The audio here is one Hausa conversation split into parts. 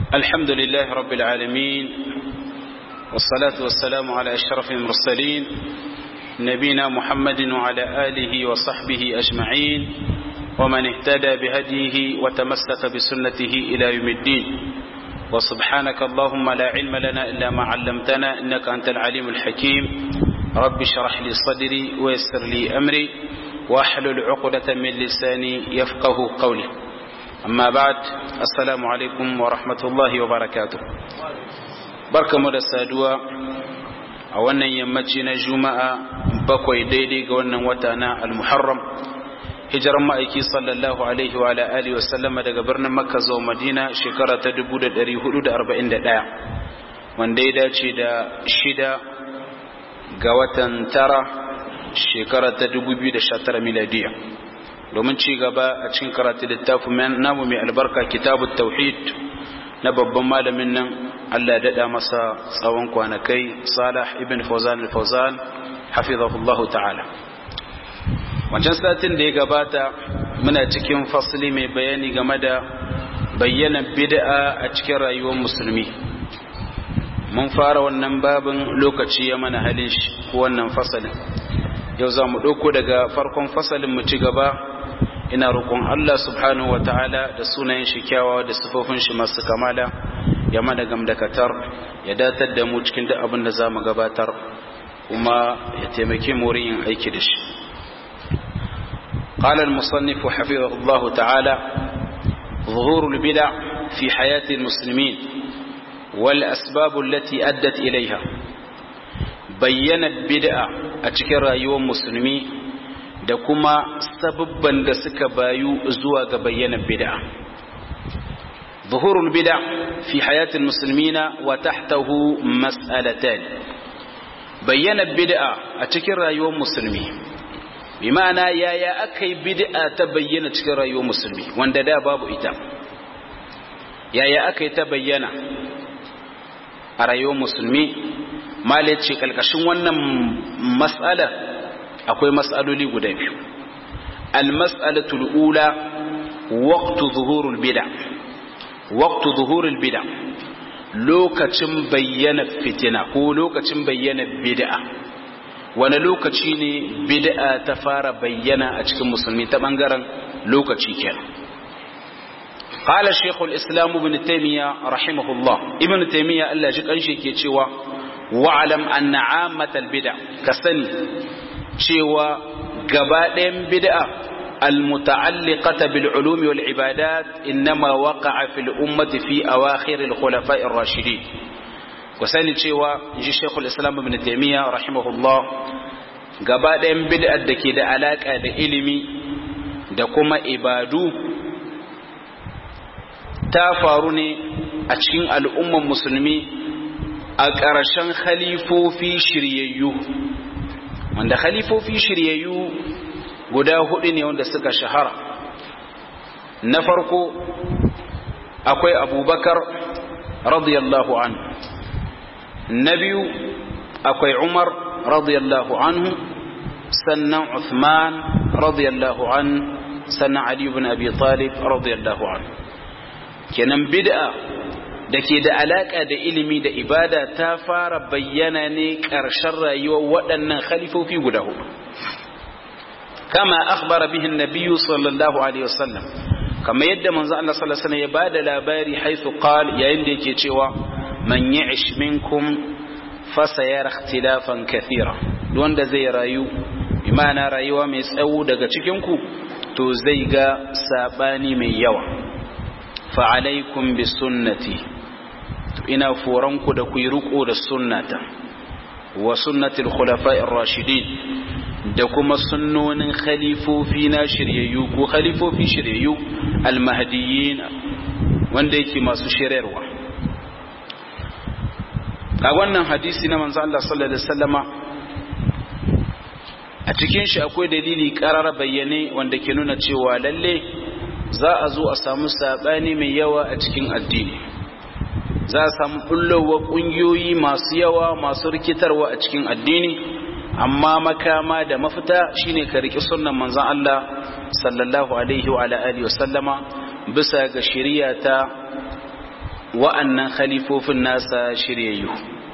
الحمد لله رب العالمين والصلاة والسلام على أشرف المرسلين نبينا محمد وعلى آله وصحبه أجمعين ومن اهتدى بهديه وتمسك بسنته إلى يوم الدين وسبحانك اللهم لا علم لنا إلا ما علمتنا إنك أنت العليم الحكيم رب اشرح لي صدري ويسر لي أمري واحلل عقدة من لساني يفقه قولي amma ba'd assalamu alaikum wa rahmatullahi wa barakatuh barkamu da saduwa a wannan yammaci na juma'a bakwai daidai ga wannan wata na al-muharram hijiran ma'aiki sallallahu alaihi wa ala alihi wa sallama daga birnin makka zuwa madina shekara ta 1441 wanda ya dace da shida ga watan tara shekara ta 2019 miladiya domin ci gaba a cikin karatu littafin namu mai albarka kitabut tauhid na babban malamin nan Allah ya dada masa tsawon kwanakai Salah ibn Fawzan al-Fawzan hafizahullahu ta'ala wancan satin da ya gabata muna cikin fasli mai bayani game da bayyana bid'a a cikin rayuwar musulmi mun fara wannan babin lokaci ya mana halin shi ko wannan fasalin yau za mu ɗauko daga farkon fasalin mu ci gaba ina roƙon Allah subhanahu wata'ala da sunayen shi kyawawa da sifofin shi masu kamala ya mana gamdakatar ya datar da mu cikin duk abin da za mu gabatar kuma ya taimake mu wurin yin aiki da shi قال المصنف حفظه الله تعالى ظهور البدع في حياة المسلمين والأسباب التي أدت إليها بين البدع أتكرى يوم مسلمي da kuma sababban da suka bayu zuwa ga bayyanar bid'a ظهور البدع في حياة المسلمين وتحته مسألتان بين البدع أتكر رأيو مسلمي بمعنى يا يا أكي بدع تبين أتكر رأيو مسلمي وان دا باب إتام يا يا أكي تبين رأيو مسلمي ما لتشك الكشن وانا مسألة akwai mas'aloli guda biyu al-mas'alatul ula waqtu zuhurul bid'a waqtu zuhurul bid'a lokacin bayyana fitina ko lokacin bayyana bid'a wani lokaci ne bid'a ta fara bayyana a cikin musulmi ta bangaren lokaci kenan قال الشيخ الإسلام ابن تيمية رحمه الله ابن تيمية الله جل كي cewa واعلم أن عامة البدع كسني cewa gaba ɗayan bid'a almuta'alliqata bil ulumi wal ibadat innama waqa'a fil ummati fi awakhir al khulafa'i ar rashidin ku sani cewa inji Sheikhul Islam Ibn Taymiyyah rahimahullah gaba ɗayan bid'ar da ke da alaka da ilimi da kuma ibadu ta faru ne a cikin al'umman musulmi a ƙarshen khalifofi shiryayyu wanda khalifofi shiryayyu guda hudu ne wanda suka shahara na farko akwai abubakar radiyallahu anhu na biyu akwai umar radiyallahu anhu sannan uthman radiyallahu anhu sannan ali ibn abi talib radiyallahu anhu kenan bid'a da ke da alaƙa da ilimi da ibada ta fara bayyana ne ƙarshen rayuwar waɗannan khalifofi guda hudu kama akhbara bihin nabiyyu sallallahu alaihi wasallam kama yadda manzo Allah sallallahu alaihi wasallam ya bada labari haythu qal yayin da yake cewa man ya'ish minkum fa sayara ikhtilafan kathira wanda zai rayu imana rayuwa mai tsawo daga cikin ku to zai ga sabani mai yawa fa alaikum bi sunnati ina foranku da ku yi riko da sunnata wa sunnatul khulafa'ir rashidin da kuma sunnonin khalifofi na shiryayyu ko khalifofi shiryayyu almahdiyyin wanda yake masu shiryarwa a wannan hadisi na manzo Allah sallallahu alaihi wasallama a cikin shi akwai dalili karar bayyane wanda ke nuna cewa lalle za a zo a samu sabani mai yawa a cikin addini za a samu bullowa ƙungiyoyi masu yawa masu rikitarwa a cikin addini amma makama da mafita shine ka riƙi sunnan manzon Allah sallallahu alaihi wa alihi wa sallama bisa ga shari'a ta wa'annan khalifofin nasa shiryayyu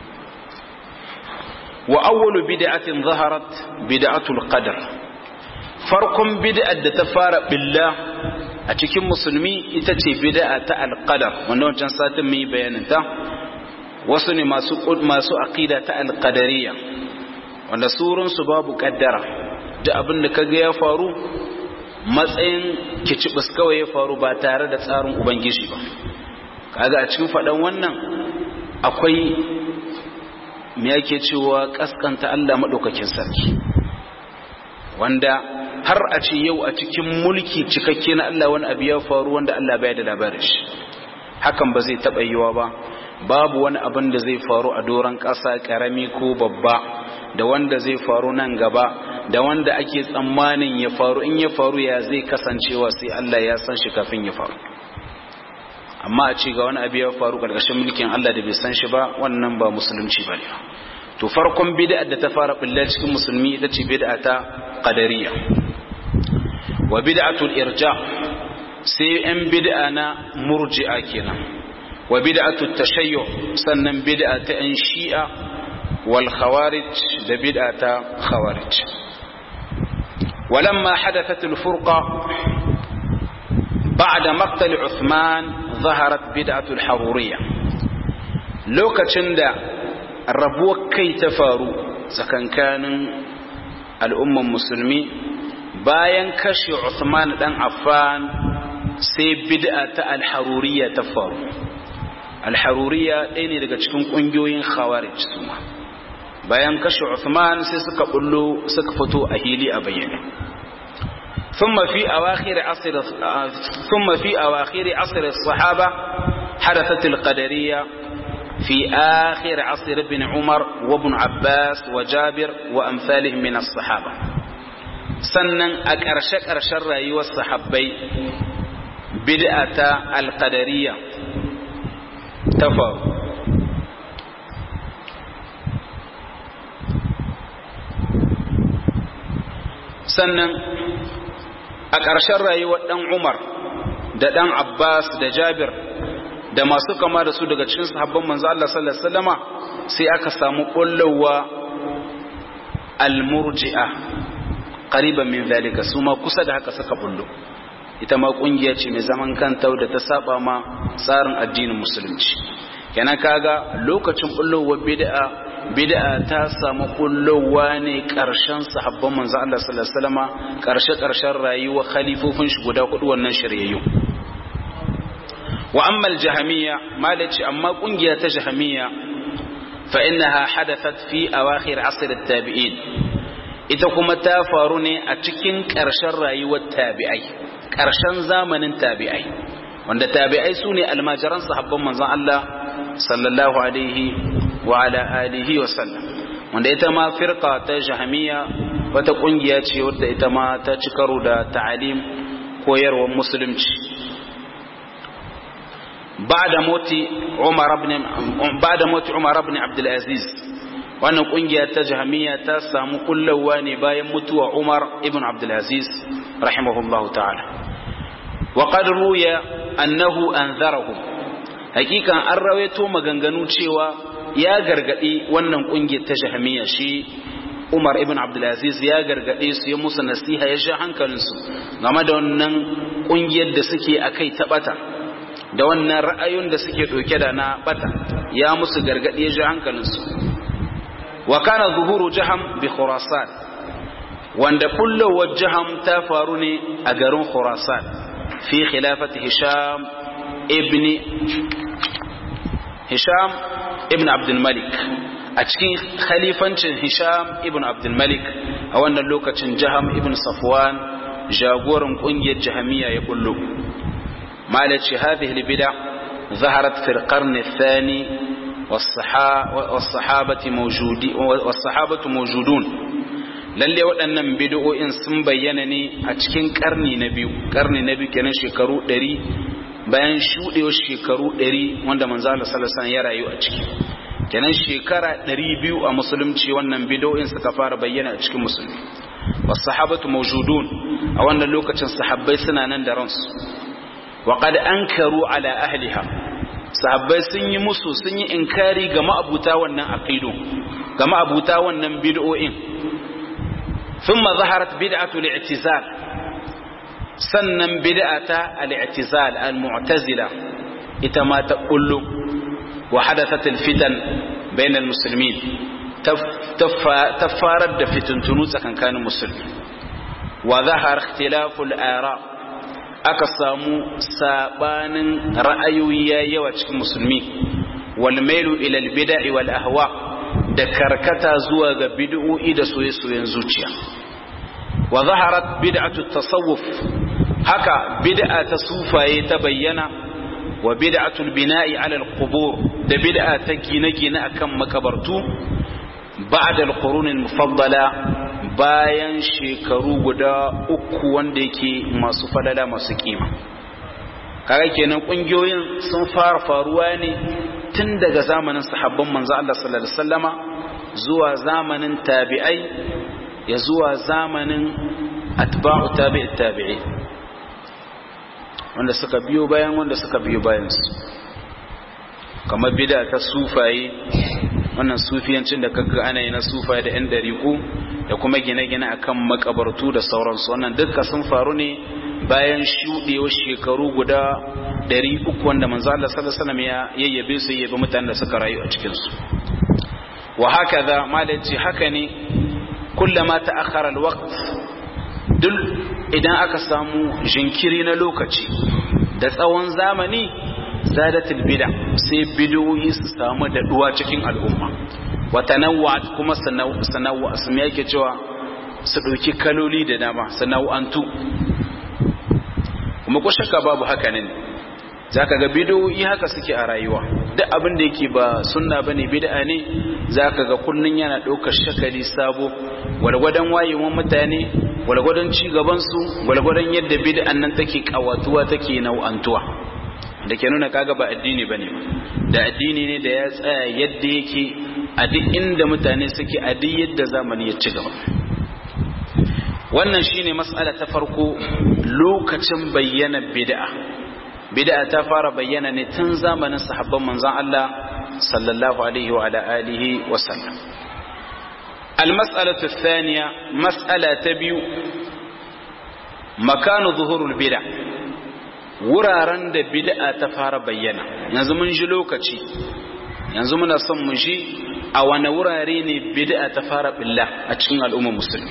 wa awwalu bid'atin zaharat bid'atul qadar farkon bid'ar da ta fara billa a cikin musulmi ita ce bid'a ta alqadar wanda wancan satin mun yi bayanin ta wasu ne masu masu aqida ta alqadariyya wanda surun su babu kaddara da abin da kaga ya faru matsayin kicibis kawai ya faru ba tare da tsarin ubangiji ba kaga a cikin faɗan wannan akwai me yake cewa kaskanta Allah maɗaukakin sarki wanda har a ce yau a cikin mulki cikakke na Allah wani abu ya faru wanda Allah bai da labarin shi hakan ba zai taɓa yiwa ba babu wani abin da zai faru a doron ƙasa ƙarami ko babba da wanda zai faru nan gaba da wanda ake tsammanin ya faru in ya faru ya zai kasancewa sai Allah ya san shi kafin ya faru amma a ce ga wani abu ya faru ƙarƙashin mulkin Allah da bai san shi ba wannan ba musulunci ba ne to farkon bid'a da ta fara bulla cikin musulmi ita ce bid'a ta qadariyya wa bid'atul irja sai yan bid'a na murji'a kenan wa bid'atut tashayyu sannan bid'a ta yan shi'a wal khawarij da bid'a ta khawarij ولما حدثت الفرقة بعد مقتل عثمان ظهرت بدعة الحرورية لوكacin da rabuwar kai ta faru tsakankanin al'umman musulmi bayan kashe Uthman dan Affan sai bid'a ta al-haruriyya ta faru al-haruriyya ɗaya ne daga cikin ƙungiyoyin khawarij suma bayan kashe Uthman sai suka bullo suka fito a hili a bayyane ثم في أواخر عصر ثم في أواخر عصر الصحابة حدثت القدرية في آخر عصر ابن عمر وابن عباس وجابر وأمثالهم من الصحابة سنن أكرشك أرشر أيها الصحابي بدأة القدرية تفاو sannan a ƙarshen rayuwar ɗan umar da ɗan abbas da jabir da masu kama da su daga cikin sahabban manzo Allah sallallahu alaihi wasallama sai aka samu kullawa almurji'a qariban min zalika su ma kusa da haka suka bullo ita ma kungiya ce mai zaman kanta da ta saba ma tsarin addinin musulunci kenan kaga lokacin bullowar bid'a bid'a ta samu kullowa ne karshen sahabban manzo Allah sallallahu alaihi wasallama karshe karshen rayuwa khalifofin shi guda hudu wannan shiryayyu wa amma al-jahmiyya malaci amma kungiya ta jahmiyya fa innaha hadathat fi awakhir asr at-tabi'in ita kuma ta faru ne a cikin karshen rayuwar tabi'ai karshen zamanin tabi'ai wanda tabi'ai sune almajiran sahabban manzon Allah sallallahu alaihi wa ala alihi wa sallam wanda ita ma firqa ta jahmiya wata kungiya ce wadda ita ma ta ci karo da ta'alim koyarwar musulunci ba'da moti Umar ibn ba'da moti Umar ibn Abdul Aziz wannan kungiya ta jahmiya ta samu kullawa ne bayan mutuwa Umar ibn Abdul Aziz rahimahullahu ta'ala wa qad ruya annahu anzarahum hakikan an rawaito maganganu cewa ya gargadi wannan kungiyar ta jahmiya shi Umar ibn Abdulaziz ya gargade su ya musu nasiha ya sha hankalinsu game da wannan kungiyar da suke akai ta bata da wannan ra'ayoyin da suke doke da na bata ya musu gargadi ya sha hankalinsu wa kana zuhuru jaham bi khurasan wanda kullowar jaham ta faru ne a garin khurasan fi khilafati hisham ibn hisham ibn abdul malik a cikin khalifancin hisham ibn abdul malik a wannan lokacin jaham ibn safwan jagoran kungiyar jahamiya ya kullu malaci hadhihi albid'a ظهرت في القرن الثاني والصحابة موجودين والصحابة موجودون lalle waɗannan bid'o'in sun bayyana ne a cikin ƙarni na biyu ƙarni na biyu kenan shekaru ɗari bayan shuɗewar shekaru ɗari wanda manzo Allah sallallahu alaihi ya rayu a ciki kenan shekara ɗari biyu a musulunci wannan bid'o'in suka fara bayyana a cikin musulmi was sahabatu mawjudun a wannan lokacin sahabbai suna nan da ransu wa qad ankaru ala ahliha sahabbai sun yi musu sun yi inkari ga ma'abuta wannan aqidu ga ma'abuta wannan bid'o'in thumma zaharat bid'atu al-i'tizal sannan bid'ata al-i'tizal al-mu'tazila ita ma ta kullu wa hadathat al-fitan bain al-muslimin ta farar da fitintunu tsakankanin musulmi wa zahar ikhtilafu al-ara aka samu sabanin ra'ayoyi yawa cikin musulmi wal mailu ila al-bid'i wal ahwa da karkata zuwa ga bid'o'i da soye-soyen zuciya wa zaharat bid'atu tasawuf haka bid'a ta sufaye ta bayyana wa bid'atul bina'i 'ala al-qubur da bid'a ta gine-gine akan makabartu ba'da al-qurun al-mufaddala bayan shekaru guda uku wanda yake masu falala masu kima kaga kenan kungiyoyin sun fara faruwa ne tun daga zamanin sahabban manzo Allah sallallahu alaihi wasallama zuwa zamanin tabi'ai ya zuwa zamanin atba'u tabi'i tabi'i wanda suka biyo bayan wanda suka biyo bayan su kamar bid'a ta sufaye wannan sufiyancin da kaga ana yi na sufaye da yan dariku da kuma gine-gine akan makabartu da sauransu wannan duka sun faru ne bayan shuɗewar shekaru guda 300 wanda manzo Allah sallallahu alaihi wasallam ya yayyabe su yayyabe mutanen da suka rayu a cikin su wa hakaza malaci haka ne kullama ta'akhkhara alwaqt dul idan aka samu jinkiri na lokaci da tsawon zamani zadatul bid'a sai bid'o'i su samu daɗuwa cikin al'umma wa tanawwa'at kuma sanawwa asmi yake cewa su ɗauki kaloli da dama sana'antu kuma ko shakka babu haka ne zaka ga bid'o'i haka suke a rayuwa duk abin da yake ba sunna bane bid'a ne zaka ga kullun yana ɗaukar shakali sabo walgwadon wayewan mutane walgwadon ci gaban su walgwadon yadda bid'an nan take kawatuwa take nau'antuwa da ke nuna kaga ba addini bane da addini ne da ya tsaya yadda yake a duk inda mutane suke a duk yadda zamani ya ci gaba wannan shine mas'ala ta farko lokacin bayyana bid'a bid'a ta fara bayyana ne tun zamanin sahabban manzon Allah sallallahu alaihi wa ala alihi wa sallam المسألة الثانية مسألة تبيو مكان ظهور البدع wuraren da bid'a ta fara bayyana yanzu mun ji lokaci yanzu muna son mu ji a wani wurare ne bid'a ta fara billa a cikin al'ummar musulmi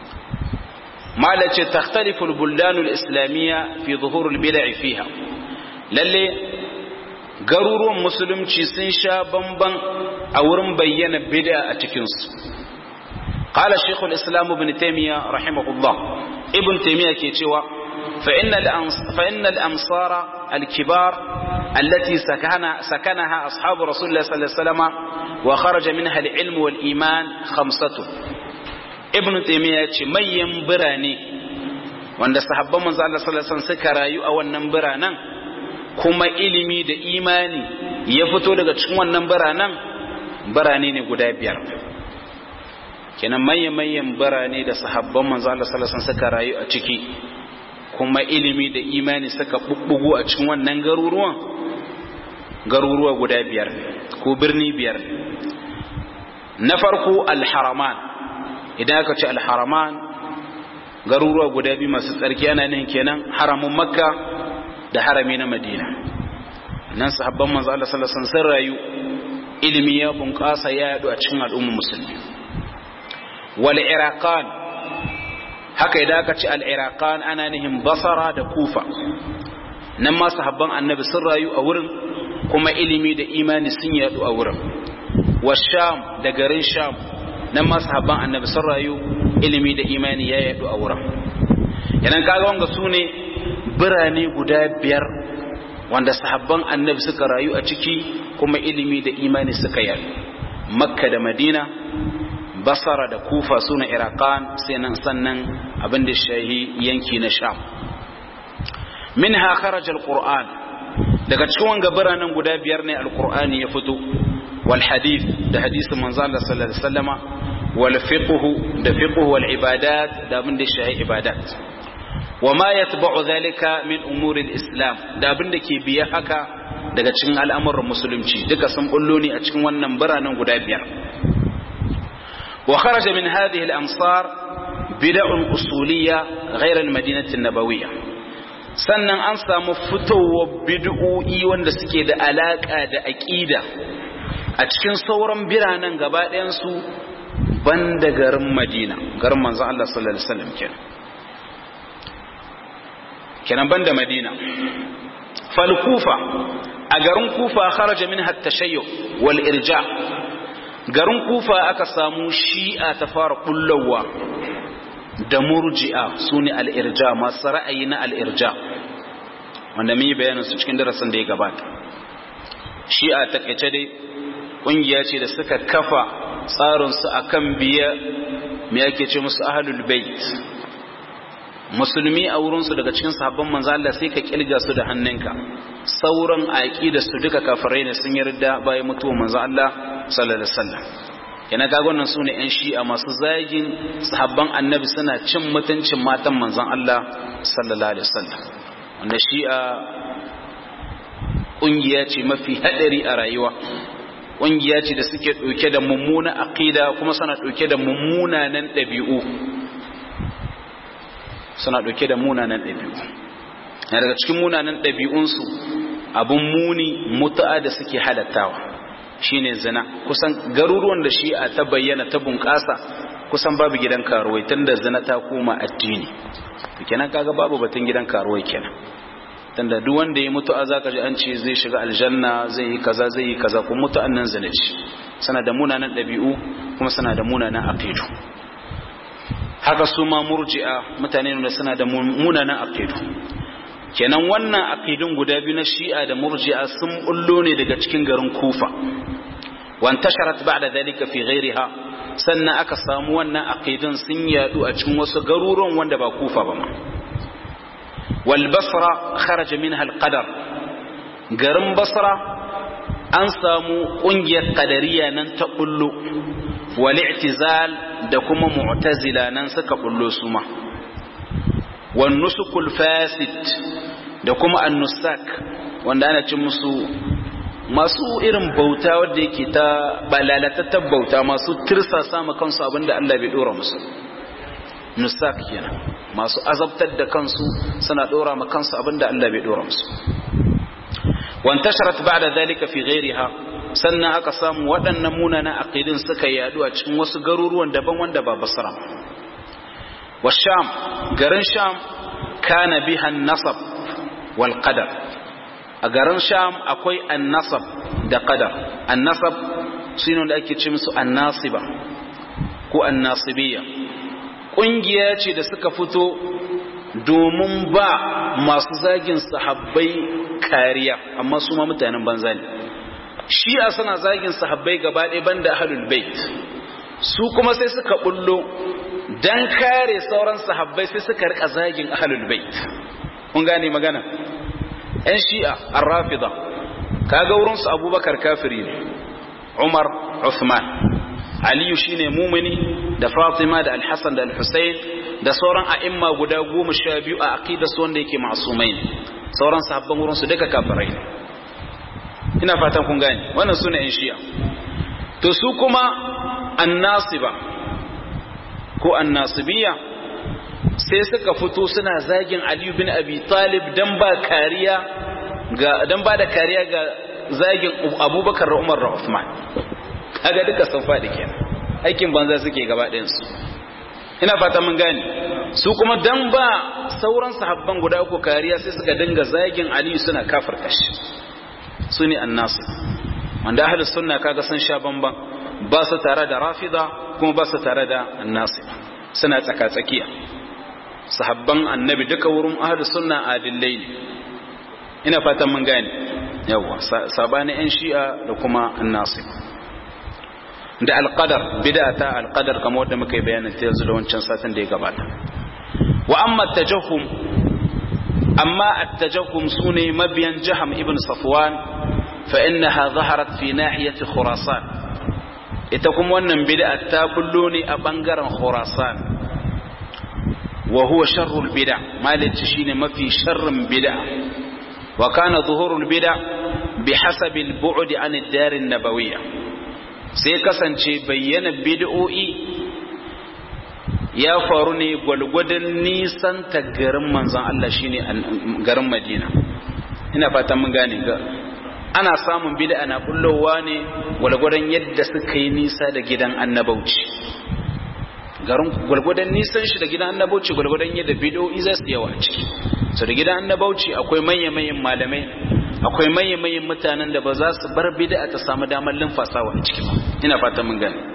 mala ce takhtalifu al-buldan al-islamiyya fi zuhur al-bid'a fiha lalle garuruwan musulunci sun sha bamban a wurin bayyana bid'a a cikin su قال شيخ الإسلام ابن تيمية رحمه الله ابن تيمية كي فإن, فإن الأمصار الكبار التي سكنها, سكنها أصحاب رسول الله صلى الله عليه وسلم وخرج منها العلم والإيمان خمسة ابن تيمية من ينبراني wanda sahabban manzo Allah sallallahu alaihi wasallam suka rayu a wannan biranen kuma ilimi da imani ya fito daga cikin wannan biranen birane ne guda biyar kenan manyan manyan birane da sahabban manzo Allah sallallahu alaihi wasallam suka rayu a ciki kuma ilimi da imani suka bubbugu a cikin wannan garuruwan garuruwa guda biyar ko birni biyar na farko alharaman idan aka ce alharaman garuruwa guda biyu masu tsarki ana nan kenan haramun makka da harami na madina nan sahabban manzo Allah sallallahu alaihi wasallam rayu ilimi ya bunƙasa ya yadu a cikin al'ummar musulmi wal iraqan haka idan aka ce al'iraƙan ana nihin basara da kufa nan ma sahabban annabi sun rayu a wurin kuma ilimi da imani sun yadu a wurin wa sham da garin sham nan ma sahabban annabi sun rayu ilimi da imani ya yadu a wurin yanan kaga wanga su ne birane guda biyar wanda sahabban annabi suka rayu a ciki kuma ilimi da imani suka yadu makka da madina basara da kufa suna iraqan sai nan sannan abin da shahi yanki na sham minha kharaja alquran daga cikin wanga biranen guda biyar ne alqur'ani ya fito wal hadith da hadisin manzo Allah sallallahu alaihi wasallama wal fiqh da fiqh wal ibadat da abin da shahi ibadat wa ma yatba'u dhalika min umuri islam da abin da ke biya haka daga cikin al'amuran musulunci duka sun bullo ne a cikin wannan biranen guda biyar wa kharaja min hadhihi al-amsar bid'un usuliyya ghayra al-madinah an-nabawiyya sannan an samu fitowar bid'o'i wanda suke da alaka da aqida a cikin sauran biranen gaba ɗayan su banda garin Madina garin manzon Allah sallallahu alaihi wasallam kenan kenan banda Madina fal kufa a garin kufa kharaja minha at-tashayyu wal irja garin kufa aka samu shi'a ta fara kullawa da murji'a sune al-irja masu ra'ayi na al-irja wanda mun yi bayanin su cikin darasin da ya gabata shi'a ta kace dai kungiya ce da suka kafa tsarin su akan biya me yake ce musu ahlul bait musulmi a wurinsu daga cikin sahabban manzo Allah sai ka kilga su da hannunka sauran aqida su duka kafirai ne sun yarda bayan mutuwar manzo Allah sallallahu alaihi wasallam yana ga wannan sune yan shi'a masu zagin sahabban annabi suna cin mutuncin matan manzon Allah sallallahu alaihi wasallam wanda shi'a kungiya ce mafi hadari a rayuwa kungiya ce da suke dauke da mummuna aqida kuma suna dauke da mummunanan dabi'u suna ɗauke da munanan ɗabi'u na daga cikin munanan ɗabi'unsu abin muni mutu'a da suke halattawa shine zina kusan garuruwan da shi a ta bayyana ta bunƙasa kusan babu gidan karuwai tun da zina ta koma addini kenan kaga babu batun gidan karuwai kenan tunda duk wanda ya mutu'a zaka ji an ce zai shiga aljanna zai yi kaza zai yi kaza kuma mutu'an nan zina ce suna da munanan ɗabi'u kuma suna da munanan aqidu haka su ma murji'a mutane ne suna da munanan aqidu kenan wannan aqidun guda biyu na shi'a da murji'a sun bullo ne daga cikin garin kufa wan tasharat ba'da dalika fi ghairiha sannan aka samu wannan aqidun sun yadu a cikin wasu garuruwan wanda ba kufa ba ma wal basra kharaja minha al qadar garin basra an samu kungiyar qadariya nan ta bullo wal i'tizal da kuma mu'tazila nan suka bullo su ma wan nusukul fasid da kuma annusak wanda ana cin musu masu irin bauta wadda yake ta balalatattar bauta masu tirsa sama kansu abinda Allah bai dora musu nusak kenan masu azabtar da kansu suna dora ma kansu abinda Allah bai dora musu wantasharat ba'da dhalika fi ghayriha sannan aka samu waɗannan munanan aqidin suka yadu a cikin wasu garuruwan daban wanda ba basra wa sham garin sham kana biha nasab wal qadar a garin sham akwai annasab da qadar annasab shine da ake ce musu annasiba ko annasibiyya kungiya ce da suka fito domin ba masu zagin sahabbai kariya amma su ma mutanen banza ne shi'a suna zagin sahabbai gaba ɗaya banda ahlul bait su kuma sai suka bullo dan kare sauran sahabbai sai suka rika zagin ahlul bait kun gane magana yan shi'a ar-rafida kaga wurin su abubakar kafiri ne umar uthman aliyu shine mumini da fatima da al-hasan da al-husayn da sauran a'imma guda goma sha biyu a aqida su wanda yake ma'sumai ne sauran sahabban wurin su duka kafirai ne ina fatan kun gane wannan sune yan shi'a to su kuma annasiba ko annasibiyya sai suka fito suna zagin Ali bin Abi Talib dan ba kariya ga dan ba da kariya ga zagin Abubakar da Umar da Uthman kaga duka sun faɗi kenan aikin banza suke gaba ɗayan su ina fata mun gane su kuma dan ba sauran sahabban guda uku kariya sai suka dinga zagin Ali suna kafirta shi su ne annasu wanda ahlus sunna kaga sun sha bamban ba su tare da rafida kuma ba su tare da annasu suna tsaka tsakiya sahabban annabi duka wurin ahlus sunna adillai ne ina fatan mun gane yawa sabani yan shi'a da kuma annasu da alqadar bid'a ta alqadar kamar wanda muka yi bayanin ta yanzu da wancan satin da ya gabata wa amma tajahhum amma at-tajahhum sune mabiyan jaham ibn safwan fa innaha zaharat fi nahiyati khurasan ita kuma wannan bid'a ta bullo ne a bangaren khurasan wa huwa sharrul bid'a malici shine mafi sharrin bid'a wa kana zuhurul bid'a bi hasabil bu'di an ad-darin nabawiyya sai kasance bayyana bid'o'i ya faru ne gwalgwadon nisan ta garin manzon Allah shine garin Madina ina fatan mun gane ga ana samun bid'a na bullowa ne gwalgwadon yadda suka yi nisa da gidan annabauci garin gwalgwadon nisan shi da gidan annabauci gwalgwadon yadda bid'o'i za su yawa a ciki so da gidan annabauci akwai manya-manyan malamai akwai manya-manyan mutanen da ba za su bar bid'a ta samu damar limfasawa a ciki ba ina fatan mun gane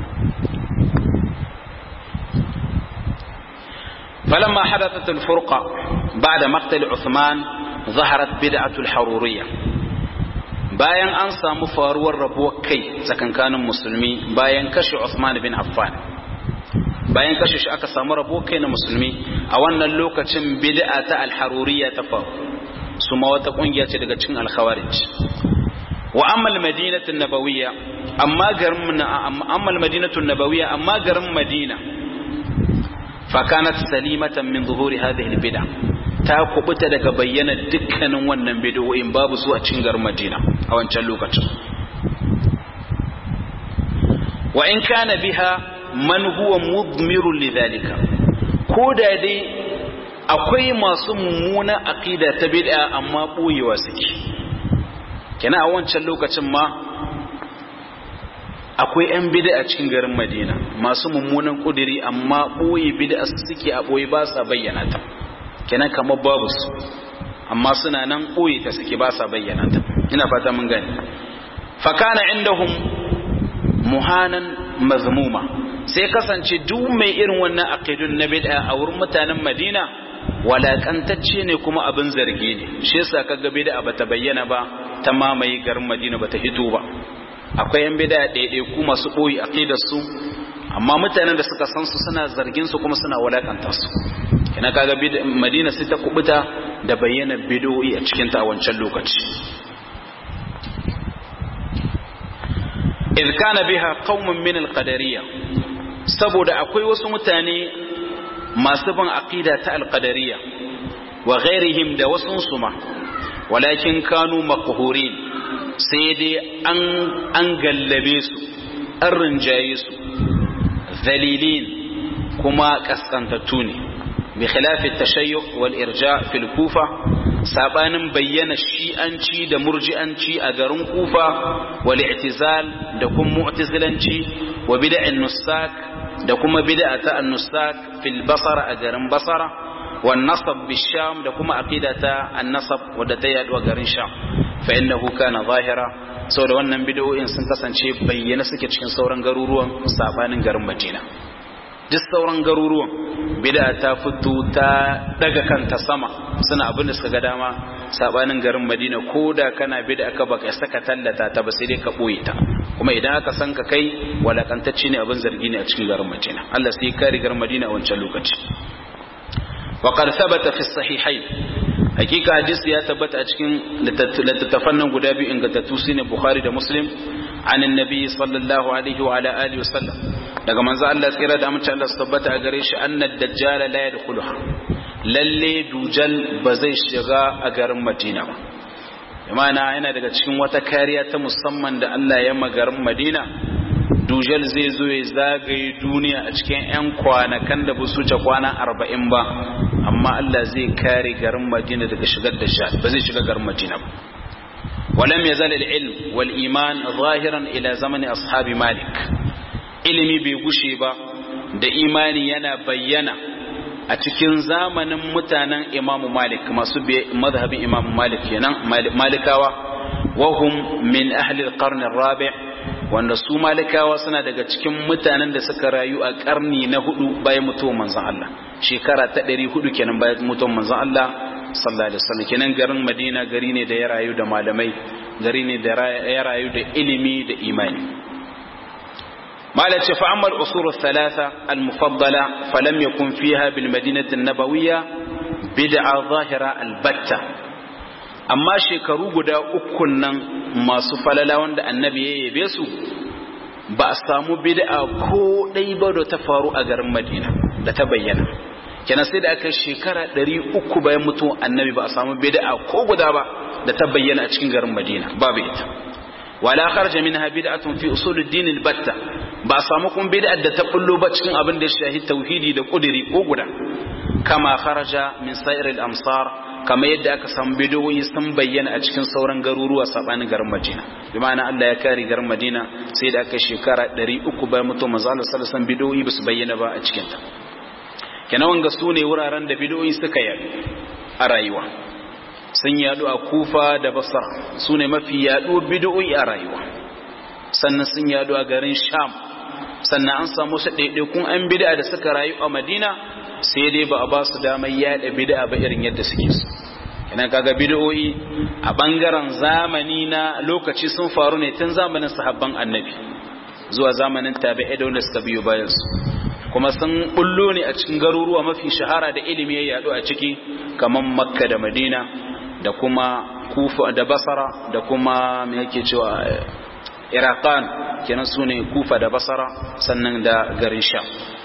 فلما حدثت الفرقة بعد مقتل عثمان ظهرت بدعة الحرورية bayan an samu faruwar rabuwar kai tsakankanin musulmi bayan kashe Uthman bin Affan bayan kashe shi aka samu rabuwar kai na musulmi a wannan lokacin bid'a ta al-haruriyya ta faru su ma wata kungiya ce daga cikin al-khawarij wa amma al-madinatu an-nabawiyya amma garin amma al-madinatu an-nabawiyya amma garin Madina فكانت سليمة من ظهور هذه البدع ta kubuta daga bayyana dukkanin wannan bid'o'in babu su a cikin garin Madina a wancan lokacin wa in kana biha man huwa mudmirun lidhalika ko da dai akwai masu mummuna aqida ta bid'a amma boyewa suke kina a wancan lokacin ma akwai 'yan bida a cikin garin madina masu mummunan kudiri amma ɓoye bida suke a ɓoye ba sa bayyana ta kenan kamar babu su amma suna nan ɓoye ta suke ba sa bayyana ta ina fata mun gani fakana indahum muhanan mazmuma sai kasance duk mai irin wannan aqidun na bid'a a wurin mutanen madina walakantacce ne kuma abin zargi ne shi yasa kaga bid'a bata bayyana ba ta mamaye garin madina bata hito ba akwai yan bida ɗaiɗaiku masu ɓoyi a kai da su amma mutanen da suka san su suna zargin su kuma suna walakanta su kina kaga madina sai ta kubuta da bayyana bidoyi a cikin ta a wancan lokaci idh kana biha qaumun min al-qadariyya saboda akwai wasu mutane masu bin aqida ta al-qadariyya wa ghairihim da wasun suma walakin kanu maqhurin sai dai an gallabe su an rinjaye su zalilin kuma kaskantattu ne bi khilafi tashayyu wal irja fil kufa sabanin bayyana shi'anci da murji'anci a garin kufa wal i'tizal da kuma mu'tazilanci wa bid'an nusak da kuma bid'a ta an-nusak fil basara a garin basara wan nasab bisham da kuma aqidata an-nasab wadda ta yaduwa garin sham fa innahu kana zahira saboda wannan bid'o'in sun kasance bayyana suke cikin sauran garuruwan sabanin garin Madina duk sauran garuruwan bid'a ta fito ta daga kanta sama suna abin da suka ga dama sabanin garin Madina koda kana bid'a ka baka saka tallata ta ba sai dai ka boye ta kuma idan aka san ka kai walakantacce ne abin zargi ne a cikin garin Madina Allah sai kare garin Madina a wancan lokaci وقد ثبت في الصحيحين hakika hadisi ya tabbata a cikin littattafan nan guda biyu ingantattu su ne bukhari da muslim an annabi sallallahu alaihi wa ala alihi wa sallam daga manzo Allah tsira da amince Allah su tabbata a gare shi annad dajjal la yadkhuluha lalle dujal ba zai shiga a garin Madina ba imana yana daga cikin wata kariya ta musamman da Allah ya garin Madina dujal zai zo ya zagaye duniya a cikin 'yan kwanakan da ba su wuce kwana arba'in ba amma Allah zai kare garin Madina daga shigar da sha ba zai shiga garin Madina ba ولم يزال العلم والإيمان ظاهرا إلى زمن أصحاب مالك ilimi bai gushe ba da imani yana bayyana a cikin zamanin mutanen imamu malik masu mazhabin imamu malik kenan malikawa wahum min ahli alqarn arabi wanda su malikawa suna daga cikin mutanen da suka rayu a karni na hudu bayan mutuwar manzon Allah shekara ta 400 kenan bayan mutuwar manzon Allah sallallahu alaihi wasallam kenan garin Madina gari ne da ya rayu da malamai gari ne da ya rayu da ilimi da imani مالك فأما الأصول الثلاثة المفضلة فلم يكن فيها بالمدينة النبوية بدعة ظاهرة البتة أما شكروا قد أكنا ما سفل لون النبي يبيسو بأسامو بدعة كو ديبا دو تفارو أغر مدينة لتبين kenan sai da aka shekara 300 bayan mutuwar annabi ba a samu bid'a ko guda ba da ta bayyana a cikin garin Madina babu ita wala kharaja minha bid'atun fi usuluddin albatta ba samu kun bid'a da ta bullo ba cikin abin da ya shahi tauhidi da kudiri ko guda kama kharaja min sa'iril amsar kama yadda aka samu bidoyi sun bayyana a cikin sauran garuruwa sabanin garin Madina bi ma'ana Allah ya kare garin Madina sai da aka shekara 300 bayan mutuwar manzo Allah sallallahu alaihi wasallam bidoyi ba su bayyana ba a cikin ta kenan wanga su ne wuraren da bidoyi suka yadu a rayuwa sun yadu a kufa da basar su ne mafi yadu bidoyi a rayuwa sannan sun yadu a garin sham sannan an samu su ɗaiɗaikun an bid'a da suka rayu a madina sai dai ba a ba su damar yada bid'a ba irin yadda suke su kenan kaga bid'o'i a bangaren zamani na lokaci sun faru ne tun zamanin sahabban annabi zuwa zamanin tabi'ai da wanda suka biyo bayan su kuma sun bullo ne a cikin garuruwa mafi shahara da ilimi ya yadu a ciki kamar makka da madina da kuma kufa da basara da kuma me yake cewa iraqan kenan su ne kufa da basara sannan da garin sha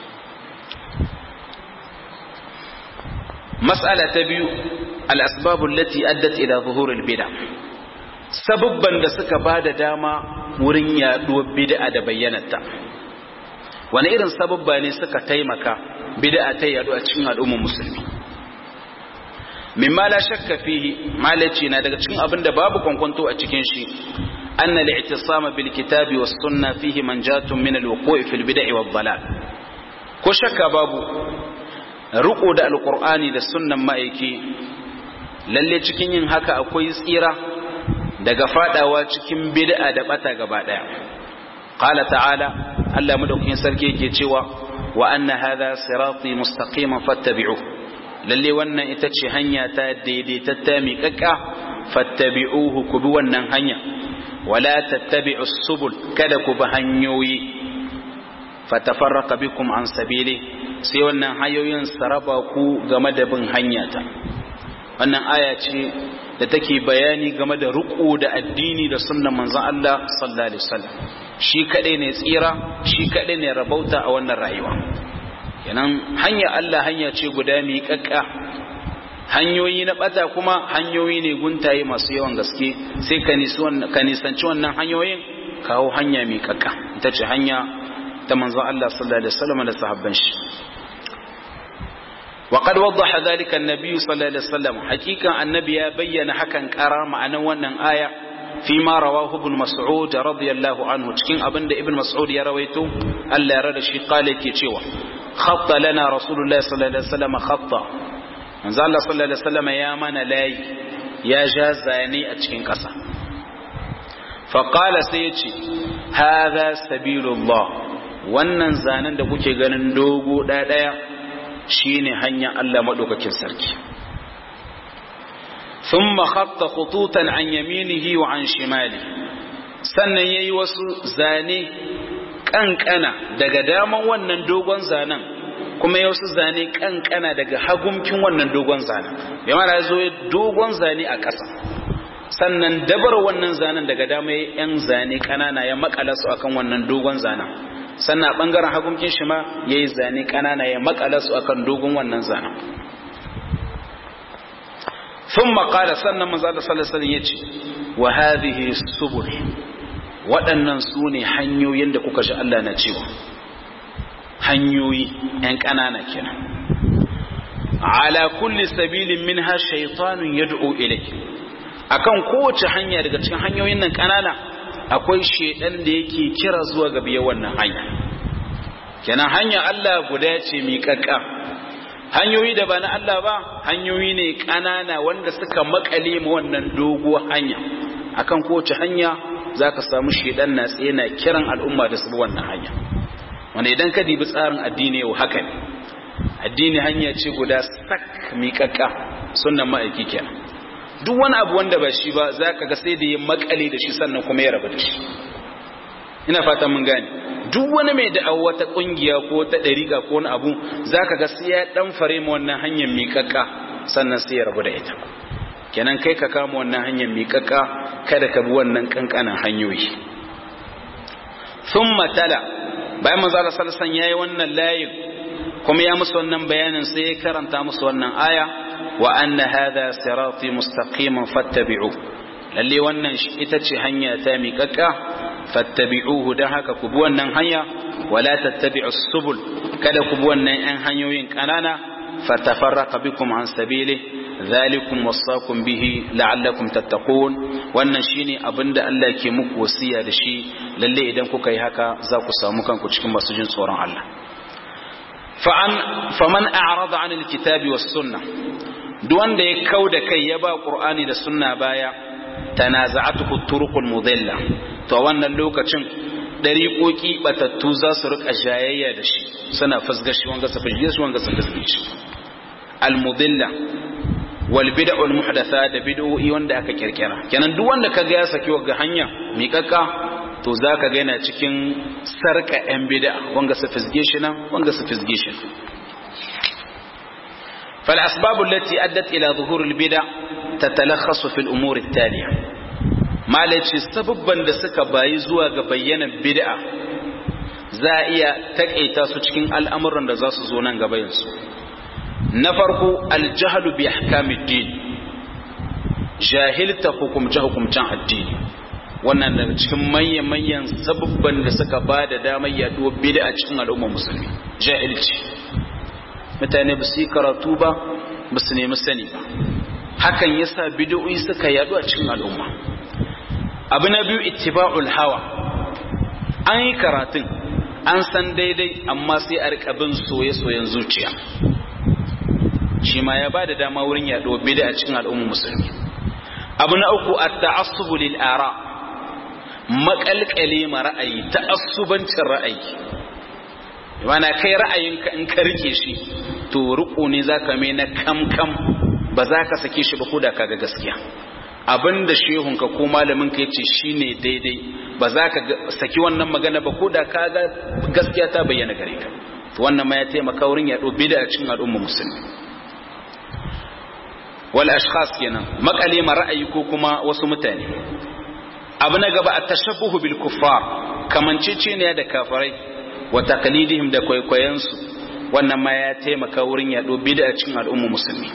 mas'ala ta biyu al-asbabul lati addat ila zuhuril bid'a sababban da suka bada dama wurin yaduwar bid'a da bayyanarta wani irin sababba ne suka taimaka bid'a ta yadu a cikin al'ummar musulmi mimma la shakka fihi malaci na daga cikin abin da babu kwankwanto a cikin shi anna al-i'tisama bil kitabi was sunna fihi manjatun min al-wuqu'i fil bid'i wad dalal ko shakka babu riko da alqur'ani da sunnan ma'aiki lalle cikin yin haka akwai tsira daga fadawa cikin bid'a da bata gaba daya qala ta'ala Allah madaukakin sarki yake cewa wa anna hadha sirati mustaqiman fattabi'uhu lalle wannan ita ce hanya ta daidaitatta miƙaƙƙa fattabi'uhu ku bi wannan hanya wala tattabi'u subul kada ku bi hanyoyi fatafarraqa bikum an sabili sai wannan hanyoyin saraba ku game da bin hanya ta wannan aya ce da take bayani game da ruku da addini da sunnan manzon Allah sallallahu alaihi wasallam shi kadai ne tsira shi kadai ne rabauta a wannan rayuwa kenan hanya Allah hanya ce guda miƙaƙƙa hanyoyi na bata kuma hanyoyi ne guntaye masu yawan gaske sai ka nisanci wannan hanyoyin kawo hanya miƙaƙƙa ita ce hanya ta manzon Allah sallallahu alaihi wasallam da sahabban shi وقد وضح ذلك النبي صلى الله عليه وسلم حقيقة النبي بين حكا قرار معنى wannan aya فيما رواه ابن مسعود رضي الله عنه cikin abin da ibn mas'ud ya rawaito Allah ya rada shi kale ke cewa khatta lana rasulullahi sallallahu alaihi wasallam khatta manzo Allah sallallahu alaihi wasallam ya mana layi ya ja zane a cikin kasa fa qala sai ya ce hadha sabilullah wannan zanen da kuke ganin dogo daya shine hanyar Allah madaukakin sarki ثم خط خطوطا عن يمينه وعن شماله sannan yayi wasu zane kankana daga daman wannan dogon zanen kuma ya wasu zane kankana daga hagumkin wannan dogon zanen bai mara zo dogon zane a ƙasa sannan dabar wannan zanen daga dama ya yan zane kanana ya makala su akan wannan dogon zanen sannan a bangaren hagumkin shi ma yayi zane kanana ya makala su akan dogon wannan zanen ثم قال سنة من ذلك صلى الله عليه وسلم يتي وهذه السبل waɗannan su ne hanyoyin da kuka ji Allah na cewa hanyoyi ‘yan ƙanana kenan ala kulli sabilin min ha shaitanun ya du'o ilai akan kowace hanya daga cikin hanyoyin nan ƙanana akwai shaidan da yake kira zuwa ga biya wannan hanya kenan hanya Allah guda ce miƙaƙƙa hanyoyi da ba na Allah ba hanyoyi ne ƙanana wanda suka makale ma wannan doguwar hanya akan kowace hanya za ka samu shedan na tsaye na kiran al'umma da su bi wannan hanya wanda idan ka dibi tsarin addini yau haka ne addini hanya ce guda sak miƙaƙƙa sunan ma'aiki kenan duk wani abu wanda ba shi ba za ka ga sai da ya makale da shi sannan kuma ya rabu da shi ina fatan mun gane duk wani mai da'awa wata kungiya ko ta dariƙa ko wani abu zaka ga sai ya dan fare mu wannan hanyar miƙaƙa sannan sai ya rabu da ita kenan kai ka kama wannan hanyar miƙaƙa kada ka bi wannan kankanan hanyoyi thumma tala bayan manzo Allah sallallahu alaihi yayi wannan layin kuma ya musu wannan bayanin sai ya karanta musu wannan aya wa anna hadha sirati mustaqiman fattabi'u lalle wannan ita ce hanya ta miƙaƙƙa fattabi'uhu dan haka ku bi wannan hanya wala tattabi'us subul kada ku bi wannan yan hanyoyin kanana fatafarraqa bikum an sabili dhalikum wasaqum bihi la'allakum tattaqun wannan shine abinda Allah ke muku wasiya da shi lalle idan kuka yi haka za ku samu kanku cikin masu jin tsoron Allah fa'an faman a'rada 'anil kitabi was sunnah duk wanda ya kauda kai ya ba qur'ani da sunna baya tanaza'atuhu turuqul mudilla to wannan lokacin dariƙoƙi batattu za su rika jayayya da shi suna fasga shi wanga su fasge shi wanga su fasge shi al mudilla wal bid'ul muhdatha da bid'o'i wanda aka kirkira kenan duk wanda kaga ya saki wanga hanya miƙaƙƙa to zaka ga yana cikin sarka yan bid'a wanga su fasge shi nan wanga su fasge shi فالأسباب التي أدت إلى ظهور البدع تتلخص في الأمور التالية ما ليش سببا لسك بايزوا بينا بدع زائية تكأيتا سوچكين الأمر da za su zo nan gaba yanzu na farko aljahlu bi ahkamid jahilta hukumce hukumcen addini wannan daga cikin manyan manyan sababban da suka ba da damar yaduwar bid'a cikin al'ummar musulmi jahilci mutane ba su yi karatu ba ba su nemi sani ba hakan yasa bid'o'i suka yadu a cikin al'umma abu na biyu ittiba'ul hawa an yi karatun an san daidai amma sai a rika bin soye-soyen zuciya shi ma ya ba da dama wurin yaduwar bid'a a cikin al'ummar musulmi abu na uku at-ta'assubu lil ara makalkale ma ra'ayi ta'assubancin ra'ayi mana kai ra'ayinka in ka rike shi to riko ne zaka mai na kam kam ba za ka sake shi ba ko da kaga gaskiya abinda shehunka ko malamin ka yace shine daidai ba za ka saki wannan magana ba ko da kaga gaskiya ta bayyana gare ka to wannan ma ya taimaka wurin yaɗo bid'a cikin al'umma musulmi wal ashkhas kenan makale ma ra'ayi ko kuma wasu mutane abu na gaba at-tashabbuhu bil kuffar kamanceceniya da kafirai wa taqlidihim da kwaikwayensu wannan ma ya taimaka wurin yaɗo bid'a cikin al'umma musulmi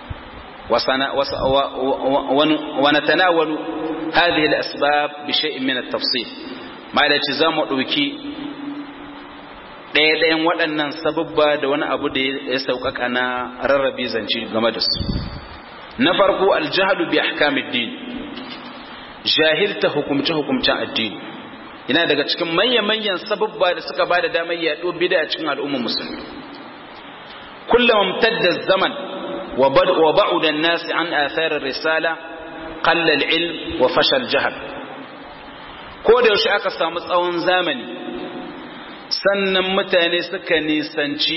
wa natanawalu hadhihi al-asbab bi shay'in min at-tafsil ma da ci zamu dauki ɗaya ɗayan waɗannan sababba da wani abu da ya sauƙaƙa na rarrabe zance game da su na farko aljahlu bi ahkamid din jahilta hukumce hukumcen addini yana daga cikin manya-manyan sababba da suka ba da damar yaɗo bida a cikin al'ummar musulmi kullum amtadda zaman wa ba'uda nasi an atharar risala qalla ilm wa fashal jahal ko da yaushe aka samu tsawon zamani sannan mutane suka nisanci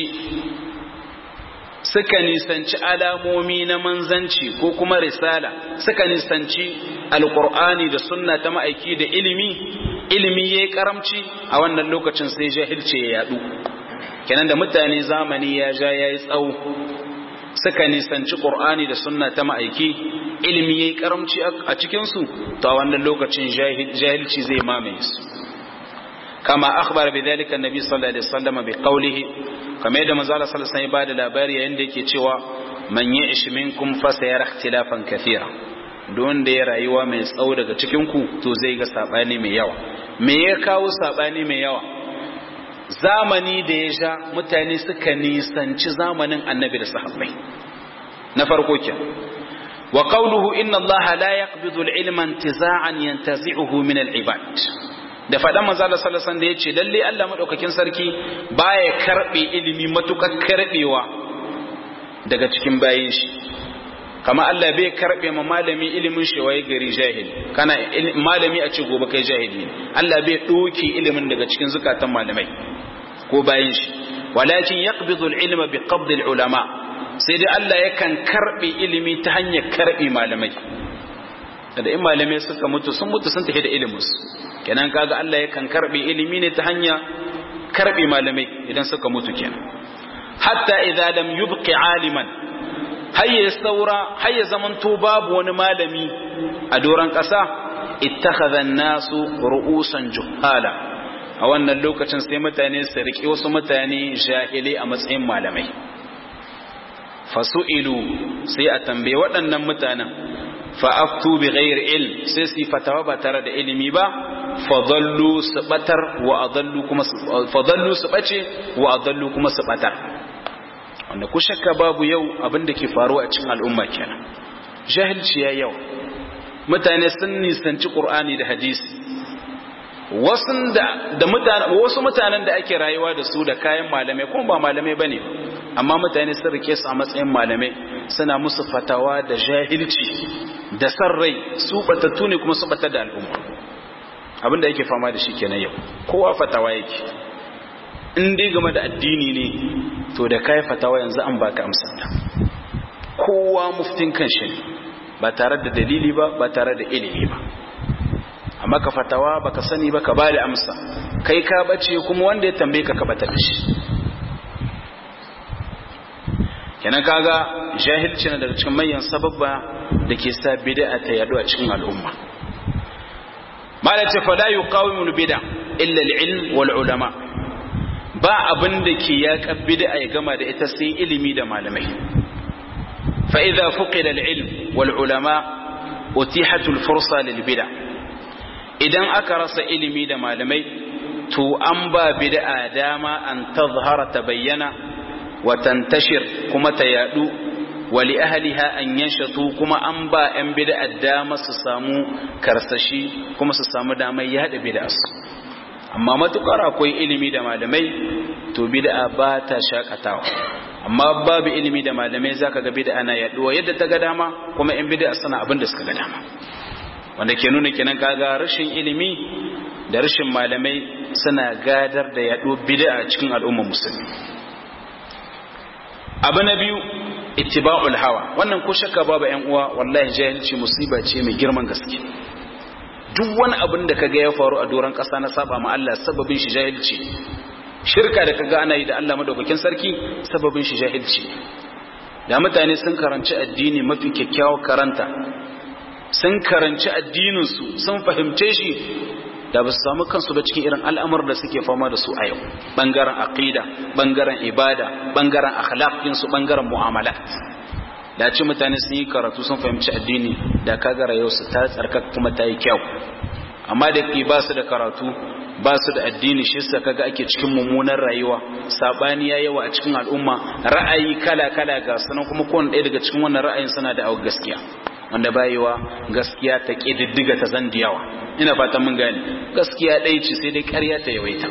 suka nisanci alamomi na manzanci ko kuma risala suka nisanci alkur'ani da sunna ta ma'aiki da ilimi ilimi ya yi karamci a wannan lokacin sai jahilce ya yadu kenan da mutane zamani ya ja ya yi tsawo suka nisanci ƙur'ani da sunna ta ma'aiki ilimi ya yi karamci a cikinsu to a wannan lokacin jahilci zai mamaye su kama akhbar bi dhalika annabi sallallahu alaihi wasallam bi qawlihi kamar yadda manzo Allah sallallahu alaihi wasallam ya bada labari yayin da yake cewa man ya'ish minkum fa sayara ikhtilafan kathira don da ya rayuwa mai tsawo daga cikin ku to zai ga sabani mai yawa me ya kawo sabani mai yawa zamani da ya sha mutane suka nisanci zamanin annabi da sahabbai na farko ke wa qawluhu inna allaha la yaqbidu al-ilma intiza'an yantazi'uhu min al-ibad da faɗan manzo Allah sallallahu alaihi da yace lalle Allah madaukakin sarki baya karbe ilimi matukar karbewa daga cikin bayin shi kama Allah bai karbe ma malami ilimin shi waye gari jahili kana malami a ce gobe kai jahili Allah bai doke ilimin daga cikin zukatan malamai ko bayin shi walakin yaqbidu al-ilma bi qabd al-ulama sai dai Allah yakan karbe ilimi ta hanyar karbe malamai da in malamai suka mutu sun mutu sun tafi da iliminsu kenan kaga Allah yakan karbe ilimi ne ta hanya karbe malamai idan suka mutu kenan hatta idza lam yubqi aliman hayya saura hayya zamanto babu wani malami a doran kasa ittakhadha an-nasu ru'usan juhala a wannan lokacin sai mutane su riƙe wasu mutane jahilai a matsayin malamai fasu'ilu sai a tambaye waɗannan mutanen fa'aftu bi ghairi ilm sai su fatawa ba tare da ilimi ba fadallu su batar wa adallu kuma fadallu su bace wa adallu kuma su batar wanda ku shakka babu yau abin da ke faruwa a cikin al'umma kenan jahilci ya yau mutane sun nisanci qur'ani da hadisi wasu da da mutane wasu mutanen da ake rayuwa da su da kayan malamai kuma ba malamai bane amma mutane sun rike su a matsayin malamai suna musu fatawa da jahilci da san rai su batattu ne kuma su batar da al'umma abin da yake fama da shi kenan yau kowa fatawa yake in dai game da addini ne to da kai fatawa yanzu an baka amsar ta kowa muftin kanshi ne ba tare da dalili ba ba tare da ilimi ba amma ka fatawa baka sani ba ka ba da amsa kai ka bace kuma wanda ya tambaye ka ka bata da shi kenan kaga jahilci na daga cikin manyan sababba da ke sa bid'a ta yadu a cikin al'umma mala ce fa la yuqawimu bid'a illa al-ilm wal ulama ba abin da ke ya bid'a ya gama da ita sai ilimi da malamai fa idza fuqida al-ilm wal ulama utihat al-fursa lil bid'a idan aka rasa ilimi da malamai to an ba bid'a dama an tazhara ta bayyana wa tantashir kuma ta yadu wa li ahliha an yanshatu kuma an ba yan bid'a dama su samu karsashi kuma su samu damar yada bid'a amma matukar akwai ilimi da malamai to bid'a ba ta shakatawa amma babu ilimi da malamai zaka ga bid'a na yaduwa yadda ta ga dama kuma yan bid'a suna abin da suka ga dama wanda ke nuna kenan kaga rashin ilimi da rashin malamai suna gadar da yaɗo bid'a cikin al'ummar musulmi abu na biyu ittiba'ul hawa wannan ko shakka babu ƴan uwa wallahi jahilci musiba ce mai girman gaske duk wani abin da kaga ya faru a doron ƙasa na saba ma Allah sababin shi jahilci shirka da kaga ana yi da Allah madaukakin sarki sababin shi jahilci da mutane sun karanci addini mafi kyakkyawar karanta sun karanci addininsu sun fahimce shi da ba su samu kansu ba cikin irin al'amur da suke fama da su a yau ɓangaren aƙida ɓangaren ibada ɓangaren akhlaqinsu ɓangaren mu'amalat da ci mutane sun yi karatu sun fahimci addini da kaga rayuwarsu ta tsarkaka kuma ta yi kyau amma da ke ba su da karatu ba su da addini shi sa kaga ake cikin mummunan rayuwa sabani ya yawa a cikin al'umma ra'ayi kala kala ga sanan kuma kowane ɗaya daga cikin wannan ra'ayin suna da awu gaskiya wanda bayewa gaskiya ta ƙididdiga ta zan yawa ina fatan mun gane gaskiya ɗaya ce sai dai ƙarya ta yawaita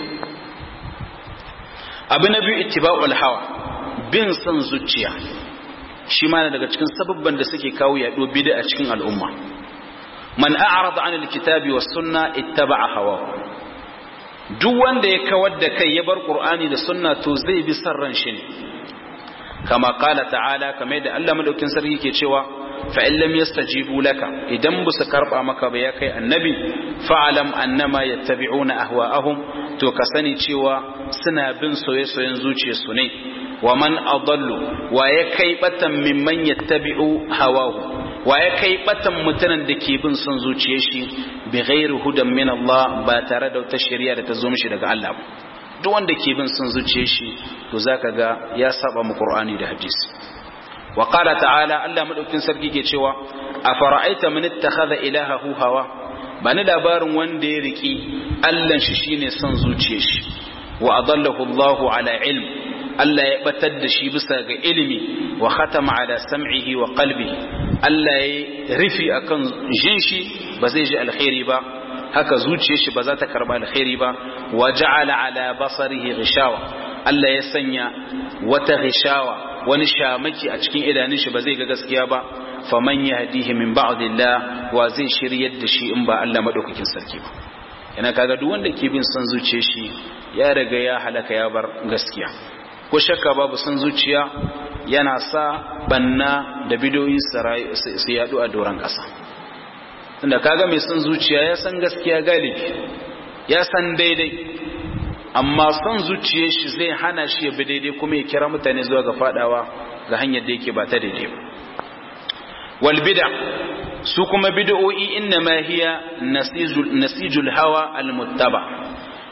abu na biyu ittiba'ul hawa bin son zuciya shi ma daga cikin sababban da suke kawo yaɗo bid'a a cikin al'umma man a'rada 'an al-kitabi was sunna ittaba'a hawa duk wanda ya kawar da kai ya bar qur'ani da sunna to zai bi son ran shi ne kama qala ta'ala kamar da Allah madaukin sarki ke cewa fa'in lam yastajibu laka idan ba su karɓa maka ba ya kai annabi fa'alam annama yattabi'una ahwa'ahum to ka sani cewa suna bin soye-soyen zuciyarsu ne wa man adallu wa ya kai batan mimman yattabi'u hawahu wa ya kai batan mutanen da ke bin son zuciyar shi bi ghairi hudan min Allah ba tare da wata shari'a da ta zo mishi daga Allah ba duk wanda ke bin son zuciyar shi to zaka ga ya saba mu Qur'ani da hadisi وقال تعالى الله مدوكين sarki ke cewa afara'aita man ittakhadha ilahahu hawa bani labarin wanda ya riki Allah shi shine son zuciyar shi wa adallahu Allahu ala ilm Allah ya batar da shi bisa ga ilimi wa khatama ala sam'ihi wa qalbihi Allah ya rufi akan jin shi ba zai ji alkhairi ba haka zuciyar shi ba za ta karba alkhairi ba wa ja'ala ala basarihi ghishawa Allah ya sanya wata ghishawa wani shamaki a cikin idanun shi ba zai ga gaskiya ba faman yahdihi min ba'dillah wa zai shiryar da shi in ba Allah madaukakin sarki ba yana kaga duk wanda ke bin son zuciyar shi ya riga ya halaka ya bar gaskiya ko shakka babu son zuciya yana sa banna da bidoyi su yadu a doron kasa tunda kaga mai son zuciya ya san gaskiya galibi ya san daidai amma son zuciyar shi zai hana shi ya bi daidai kuma ya kira mutane zuwa ga fadawa ga hanyar da yake ba ta daidai ba wal bid'a su kuma bid'o'i inna ma hiya nasijul hawa al muttaba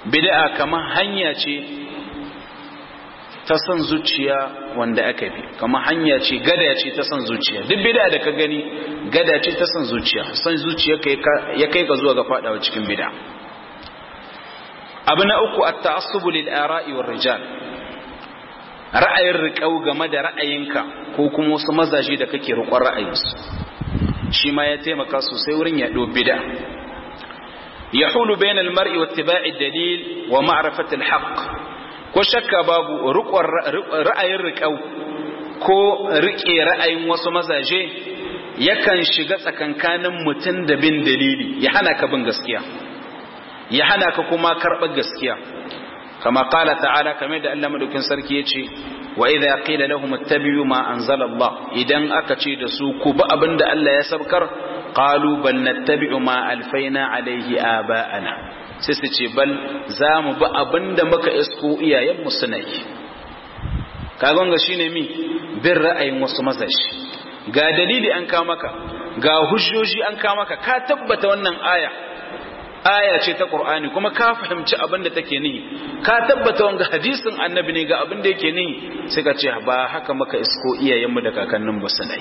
bid'a kamar hanya ce ta son zuciya wanda aka bi kamar hanya ce gada ce ta son zuciya duk bid'a da ka gani gada ce ta son zuciya son zuciya ya kai ka zuwa ga fadawa cikin bid'a abu na uku at-ta'assubu lil ara'i war rijal ra'ayin riƙau game da ra'ayinka ko kuma wasu mazaje da kake riƙon ra'ayinsu shi ma ya taimaka sosai wurin yaɗo bid'a yahulu bainal mar'i wa ittiba'i dalil wa ma'rifati al-haqq ko shakka babu ra'ayin riƙau ko riƙe ra'ayin wasu mazaje yakan shiga tsakankanin mutum da bin dalili ya hana ka bin gaskiya ya hana ka kuma karɓar gaskiya kama kala ta'ala kamar da Allah madaukin sarki ya ce wa idza qila lahum ittabi'u ma anzala Allah idan aka ce da su ku bi abinda Allah ya sabkar qalu bal nattabi'u ma alfaina alaihi aba'ana sai su ce bal za mu bi abinda muka isko iyayenmu suna yi kagon ga shine mi bin ra'ayin wasu mazashi ga dalili an ka maka ga hujjoji an ka maka ka tabbata wannan aya aya ce ta Qur'ani kuma ka fahimci abin da take nihi ka tabbata wanga hadisin annabi ne ga abin da yake nihi sai ka ce ba haka maka isko iyayenmu da kakannin ba sanai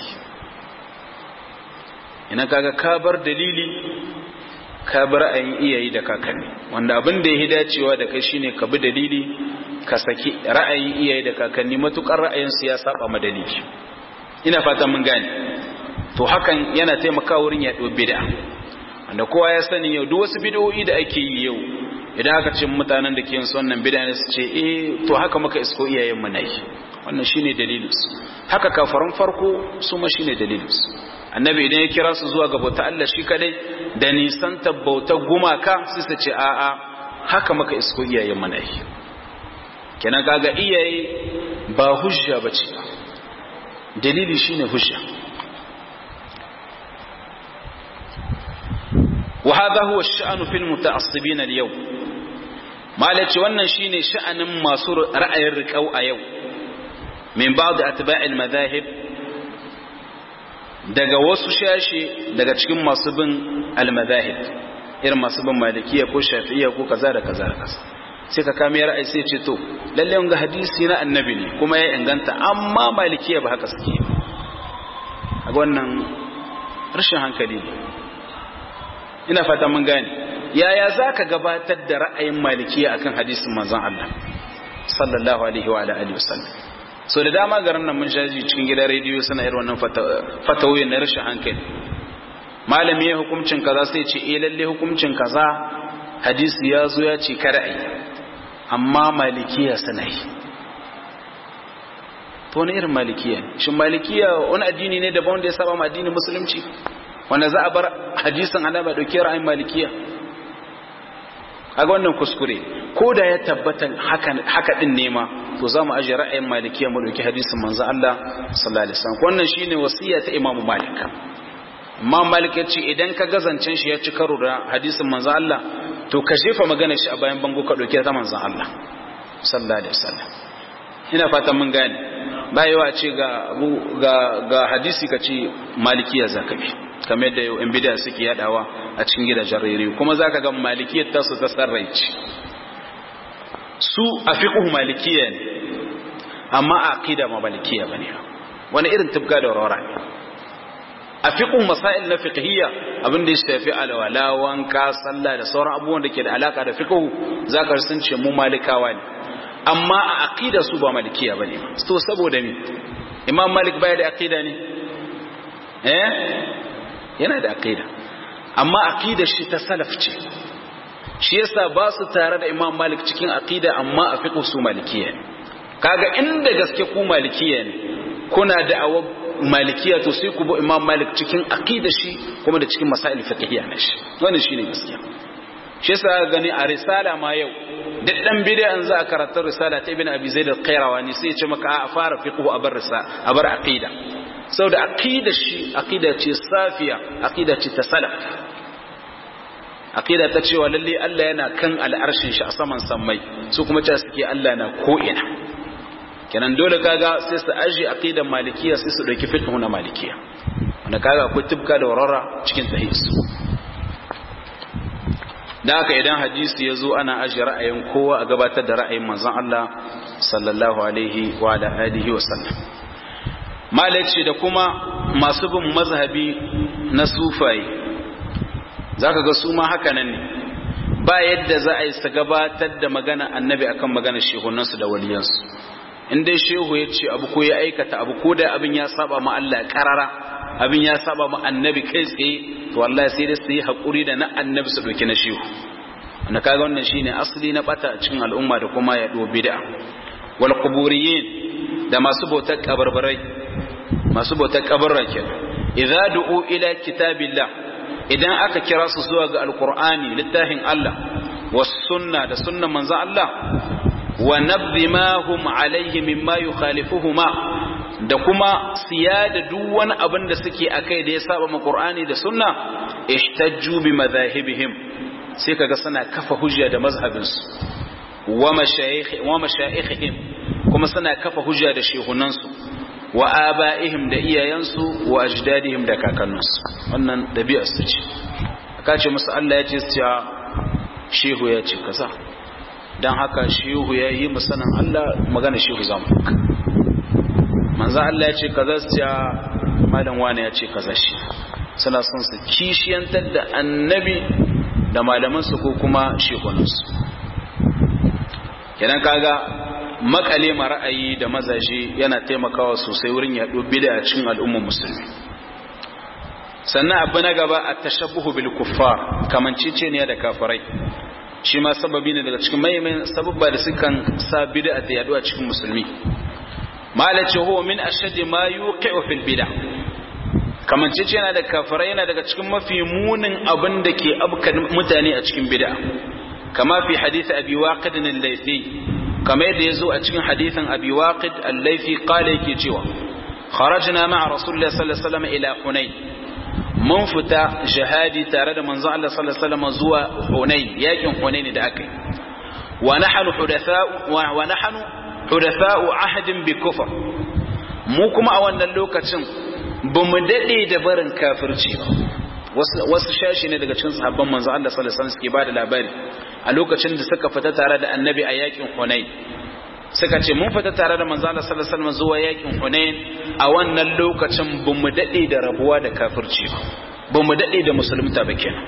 ina kaga ka bar dalili ka bar ra'ayin iyayi da kakanni wanda abin da ya dacewa da kai shine ka bi dalili ka saki ra'ayin iyayi da kakanni matukar ra'ayin su ya saba ma dalili ina fatan mun gane to hakan yana taimakawa wurin yaɗo bid'a wanda kowa ya sani yau duk wasu bid'o'i da ake yi yau idan aka ce mutanen da ke yin wannan bid'a ne su ce eh to haka muka isko iyayen mu nayi wannan shine dalilin su haka kafaran farko su ma shine dalilin su annabi idan ya kira su zuwa ga bauta Allah shi kadai da nisan tabbauta gumaka su su ce a a haka muka isko iyayen mu nayi kenan kaga iyaye ba hujja bace dalili shine hujja وهذا هو الشأن في المتعصبين اليوم ما لتي wannan shine sha'anin masu ra'ayin riƙau a yau min ba'd atba'il madahib daga wasu shashi daga cikin masu bin al-madahib irin masu bin malikiya ko shafi'iyya ko kaza da kaza da kaza sai ka kame ra'ayi sai ce to lalle wanga hadisi na annabi ne kuma ya inganta amma malikiya ba haka suke a wannan rashin hankali ne ina fata mun gane yaya zaka gabatar da ra'ayin malikiya akan hadisin manzon Allah sallallahu alaihi wa alihi wasallam so da dama garin nan mun shaji cikin gidan rediyo suna irin wannan fatawoyin na rashin hankali malami ya hukuncin kaza sai ce eh lalle hukuncin kaza hadisi ya zo ya ce kada ai amma malikiya suna yi to wani irin malikiya shin malikiya wani addini ne daban wanda ya saba ma addinin musulunci wanda za a bar hadisin annabi dauke ra'ayin malikiya kaga wannan kuskure ko da ya tabbata haka haka din nema to za mu aje ra'ayin malikiya mu dauki hadisin manzo Allah sallallahu alaihi wasallam wannan shine wasiya ta Imam Malik Imam Malik ya ce idan ka gazancin shi ya ci karo da hadisin manzo Allah to ka jefa magana shi a bayan bango ka dauke ta manzo Allah sallallahu alaihi wasallam ina fatan mun gane bayewa ce ga ga ga hadisi ka ce malikiya zakabi kamar yadda yau 'yan bida suke yadawa a cikin gidajen rere kuma za ka ga malikiyar tasu ta sarraici su a fiƙuhu malikiya ne amma a aƙida ma malikiya ba ne wani irin tufka da warwara ne a fiƙuhu masail na fiƙhiyya abinda ya shafi alwala wanka sallah da sauran abubuwan da ke da alaka da fiƙuhu za ka sun ce mu malikawa ne amma a aƙida su ba malikiya ba ne to saboda me imam malik baya da aƙida ne eh yana da aqida amma aqidar shi ta salaf ce shi yasa ba su tare da Imam Malik cikin aqida amma a fiqh su malikiya ne kaga inda gaske ku malikiya ne kuna da awa malikiya to sai ku bi Imam Malik cikin aqida shi kuma da cikin masail fiqhiyya na shi wannan shine gaskiya shi yasa gani a risala ma yau duk dan bid'a an za a karanta risala ta Ibn Abi Zaid al-Qayrawani sai ya ce maka a fara fiqh a bar risala a bar aqida sau da aqida shi aqida ce safiya aqida ce ta salaf aqida ta cewa lalle Allah yana kan al'arshin shi a saman sammai su kuma cewa suke Allah na ko'ina kenan dole kaga sai su aje aqidan malikiya sai su dauki fiqh na malikiya wanda kaga akwai tibka da warara cikin tahis da haka idan hadisi ya zo ana ajiye ra'ayin kowa a gabatar da ra'ayin manzon Allah sallallahu alaihi wa alihi wa sallam malaci da kuma masu bin mazhabi na sufaye zaka ga su ma haka nan ne ba yadda za a yi su gabatar da magana annabi akan magana shehunansu da waliyansu in dai shehu ya ce abu ko ya aikata abu ko da abin ya saba ma Allah karara abin ya saba ma annabi kai tsaye to wallahi sai dai su yi haƙuri da na annabi su ɗauki na shehu wanda kaga wannan shine asali na bata a cikin al'umma da kuma ya bid'a wal quburiyin da masu bautar kabarbarai masu bautar kabarra kenan idza du'u ila kitabillah idan aka kira su zuwa ga alqur'ani littafin Allah was sunna da sunnan manzon Allah wa nabdhi ma hum alaihi mimma yukhalifuhuma da kuma siya da duk wani abin da suke akai da ya saba ma Qur'ani da Sunna ihtajju bi madhahibihim sai kaga suna kafa hujja da mazhabinsu wa mashayikh wa mashayikhihim kuma suna kafa hujja da shehunansu wa aba'ihim da iyayensu wa ajdadihim da kakanninsu wannan dabi'ar su ce aka ce musu Allah ya ce su shehu ya ce kaza dan haka shehu ya yi musanan Allah magana shehu zamu manzo Allah ya ce kaza su ce malam wani ya ce kaza shi suna son su kishiyantar da annabi da malamansu ko kuma shekunansu kenan kaga makale ma ra'ayi da mazaje yana taimakawa sosai wurin yaɗo bida a cikin al'ummar musulmi sannan abu na gaba a tashabbuhu bil kuffar kamancece ne da kafirai shi ma sababi ne daga cikin mahimmin sababba da sukan sa bida ta yaɗo a cikin musulmi malace huwa min ashaddi ma yuqi'u fil bid'a kamancece yana da kafirai yana daga cikin mafi munin abin da ke abka mutane a cikin bid'a kama fi hadith abi waqid al-laythi kama yadda yazo a cikin hadithin abi waqid al-laythi qala yake cewa kharajna ma'a rasulullah sallallahu alaihi wasallam ila hunain mun fita jihadi tare da manzon Allah sallallahu alaihi wasallam zuwa hunain yakin hunain da aka yi wa nahnu hudatha'u wa nahnu hudatha'u ahdin bi kufr mu kuma a wannan lokacin ba mu daɗe da barin kafirci ba wasu shashi ne daga cikin sahabban manzo Allah sallallahu alaihi wasallam suke bada labari a lokacin da suka fita tare da annabi a yakin Hunain suka ce mun fita tare da manzo Allah sallallahu alaihi wasallam zuwa yakin Hunain a wannan lokacin ba mu daɗe da rabuwa da kafirci ba ba mu daɗe da musulunta ba kenan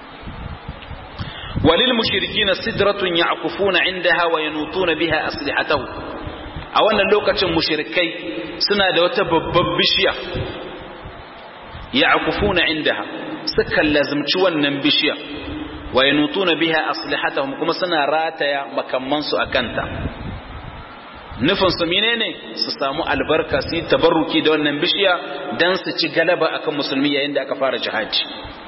walil mushrikin sidratun ya'kufuna indaha wa yanutuna biha aslihatahu a wannan lokacin mushrikai suna da wata babbar bishiya ya'kufuna indaha suka lazimci wannan bishiya wa yanutuna biha aslihatahum kuma suna rataya makamman su akanta nufin su menene su samu albarka su yi tabarruki da wannan bishiya dan su ci galaba akan musulmi yayin da aka fara jihadi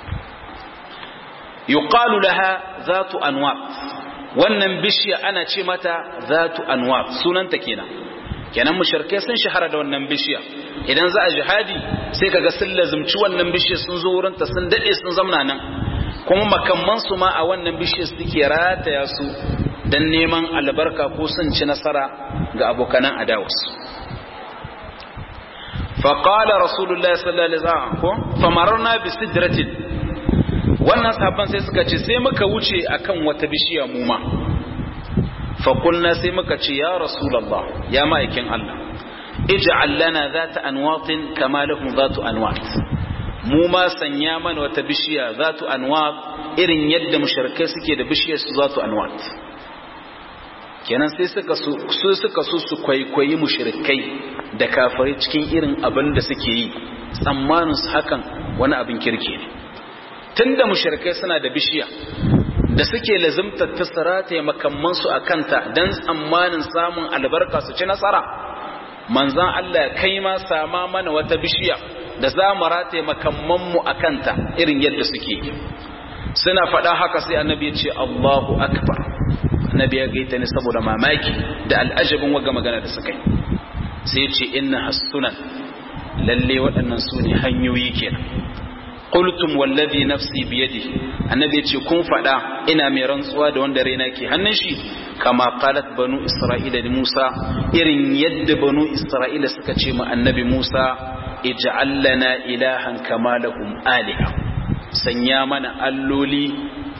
yuqalu laha zatu anwar wannan bishiya ana ce mata zatu anwar sunanta kenan kenan mushrikai sun shahara da wannan bishiya idan za a jihadi sai kaga sun lazumci wannan bishiya sun zo wurin ta sun dade sun zamna nan kuma makamman su ma a wannan bishiya suke rataya su dan neman albarka ko sun ci nasara ga abokanan adawas فقال رسول الله صلى الله عليه وسلم فمررنا بسدرة wannan sahabban sai suka ce sai muka wuce akan wata bishiya mu ma fakulna sai muka ce ya rasulallah ya ma'aikin Allah ij'al lana zata anwatin kama lahum zatu anwat mu ma sanya mana wata bishiya zatu anwat irin yadda mushrikai suke da bishiyar su zatu anwat kenan sai suka su suka so su kwaikwayi mushrikai da kafirai cikin irin abin da suke yi tsammanin su hakan wani abin kirki ne tunda mushrikai suna da bishiya da suke lazimtar ta sarata makamman su akanta dan tsammanin samun albarka su ci nasara manzan Allah kai ma sama mana wata bishiya da za mu rataye makamman mu akanta irin yadda suke suna faɗa haka sai annabi ya ce Allahu akbar annabi ya gaita ne saboda mamaki da al'ajabin waga magana da suka yi sai ce inna hasunan lalle waɗannan su ne hanyoyi kenan qultum wallazi nafsi biyadi annabi ya ce kun faɗa ina mai rantsuwa da wanda raina ke hannun shi kama qalat banu isra'ila da musa irin yadda banu isra'ila suka ce ma annabi musa ij'al lana ilahan kama lahum aliha sanya mana alloli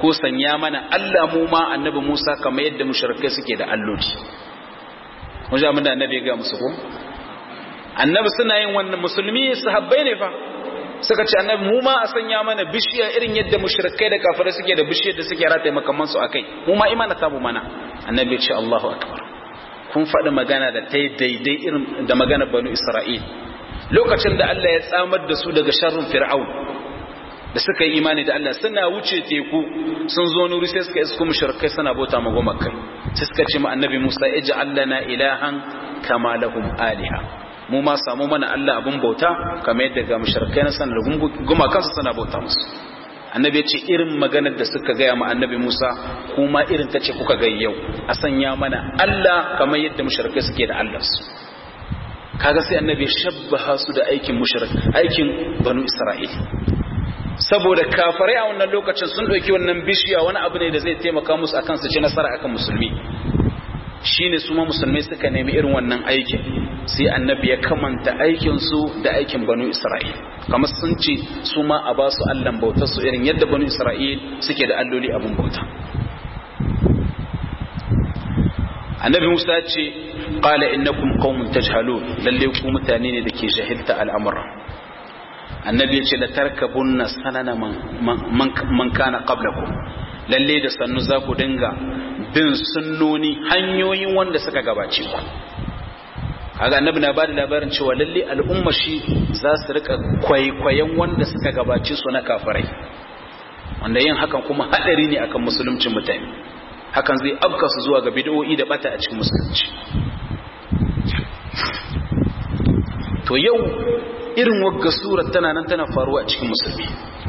ko sanya mana Allah mu ma annabi Musa kamar yadda mushrikai suke da alloli mun ji abin da annabi ya ga musu ko annabi suna yin wannan musulmi sahabbai ne fa suka ce annabi mu ma a sanya mana bishiya irin yadda mushrikai da kafirai suke da bishiyar da suke rataye makaman su akai mu ma imana tabu mana annabi ya ce Allahu akbar kun faɗi magana da ta daidai irin da magana banu Isra'il lokacin da Allah ya tsamar da su daga sharrin fir'aun da suka yi imani da Allah suna wuce teku sun zo nuri sai suka isko mushrikai suna bauta ma gumakai sai suka ce ma annabi Musa ij'al lana ilahan kama lahum aliha mu ma samu mana Allah abun bauta kamar yadda ga mushrikai na sanar gumakan su suna bauta musu annabi ya ce irin maganar da suka gaya ma annabi Musa kuma irin ta ce kuka ga yau a sanya mana Allah kamar yadda mushrikai suke da Allah su kaga sai annabi shabbaha su da aikin mushrik aikin banu Isra'il saboda kafarai a wannan lokacin sun ɗauki wannan bishiya wani abu ne da zai taimaka musu akan su ci nasara akan musulmi shine su ma musulmai suka nemi irin wannan aikin sai annabi ya kamanta aikin su da aikin banu isra'il kamar sun ce su ma a ba su allan bautar su irin yadda banu isra'il suke da alloli abun bauta annabi musa ce qala innakum qaumun tajhalun lalle ku mutane ne da ke jahilta al'amura annabi ya ce da tarkabunna sanana man kana qablakum lalle da sannu za ku dinga bin sunnoni hanyoyin wanda suka gabace ku kaga annabi na bada labarin cewa lalle al'umma shi za su rika kwaikwayon wanda suka gabace su na kafirai wanda yin hakan kuma hadari ne akan musuluncin mutane hakan zai abka su zuwa ga bid'o'i da bata a cikin musulunci to yau irin wagga surar tana nan tana faruwa a cikin musulmi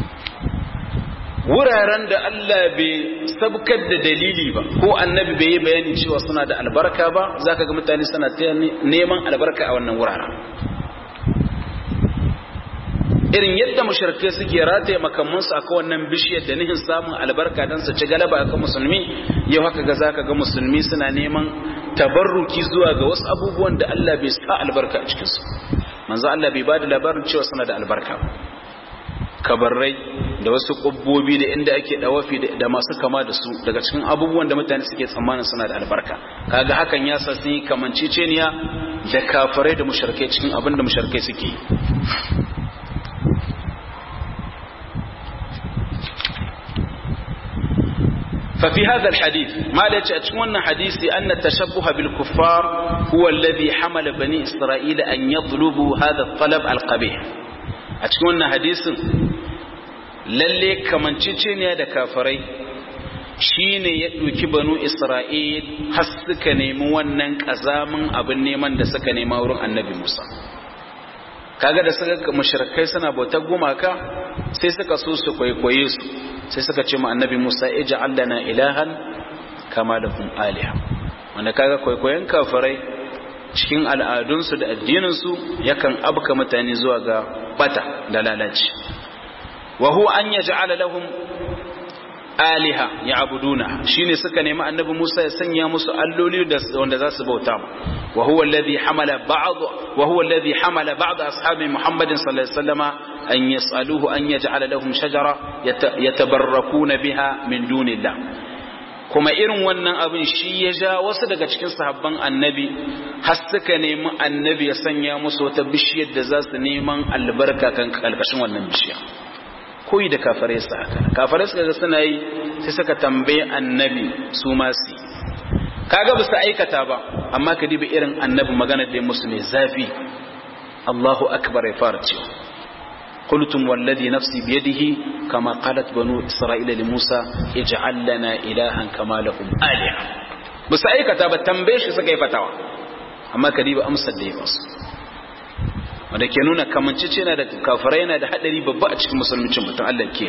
wuraren da Allah bai sabkar da dalili ba ko annabi bai yi bayani cewa suna da albarka ba zaka ga mutane suna ta neman albarka a wannan wuraren irin yadda mushrikai suke rataye makamansu a wannan bishiyar da nihin samun albarka don su ci galaba akan musulmi yau haka ga zaka ga musulmi suna neman tabarruki zuwa ga wasu abubuwan da Allah bai sa albarka a cikinsu manzo Allah bai ba da labarin cewa suna da albarka kabarrai da wasu ƙubbobi da inda ake dawafi da masu kama da su daga cikin abubuwan da mutane suke tsammanin suna da albarka kaga hakan ya sa sun yi kamanceceniya da kafirai da musharkai cikin abin da musharkai suke ففي هذا الحديث ما ليش أتشون حديث أن التشبه بالكفار هو الذي حمل بني إسرائيل أن يطلبوا هذا الطلب القبيح أتشون حديث lalle kamanceceniya da kafirai shine ya ɗauki banu isra'il har suka nemi wannan ƙazamin abin neman da suka nema wurin annabi musa kaga da suka mushrikai suna bautar gumaka sai suka so su kwaikwaye su sai suka ce mu annabi musa ij'al lana ilahan kama lahum aliha wanda kaga kwaikwayon kafirai cikin al'adunsu da addininsu yakan abka mutane zuwa ga bata da lalaci wa huwa an yaj'ala lahum aliha ya'buduna shine suka nemi annabi Musa ya sanya musu alloli wanda za su bauta wa huwa alladhi hamala ba'd wa huwa alladhi hamala ba'd ashabi Muhammadin sallallahu alaihi wasallama an yas'aluhu an yaj'ala lahum shajara yatabarrakuna biha min dunillah kuma irin wannan abin shi ya ja wasu daga cikin sahabban annabi har suka nemi annabi ya sanya musu wata bishiyar da za su neman albarka kan kalkashin wannan bishiya koyi da kafare su haka kafare suka ga suna yi sai suka tambaye annabi su ma su kaga ba su aikata ba amma ka diba irin annabi magana da musu mai zafi Allahu akbar ya fara cewa قلتم والذي نفسي بيده كما قالت بنو إسرائيل لموسى اجعل لنا إلها كما لهم آلهة بس أي كتاب تنبيش سكي فتاوى أما كديب أمس الديباس wanda ke nuna kamancece na da kafirai yana da hadari babba a cikin musulmincin mutum Allah ke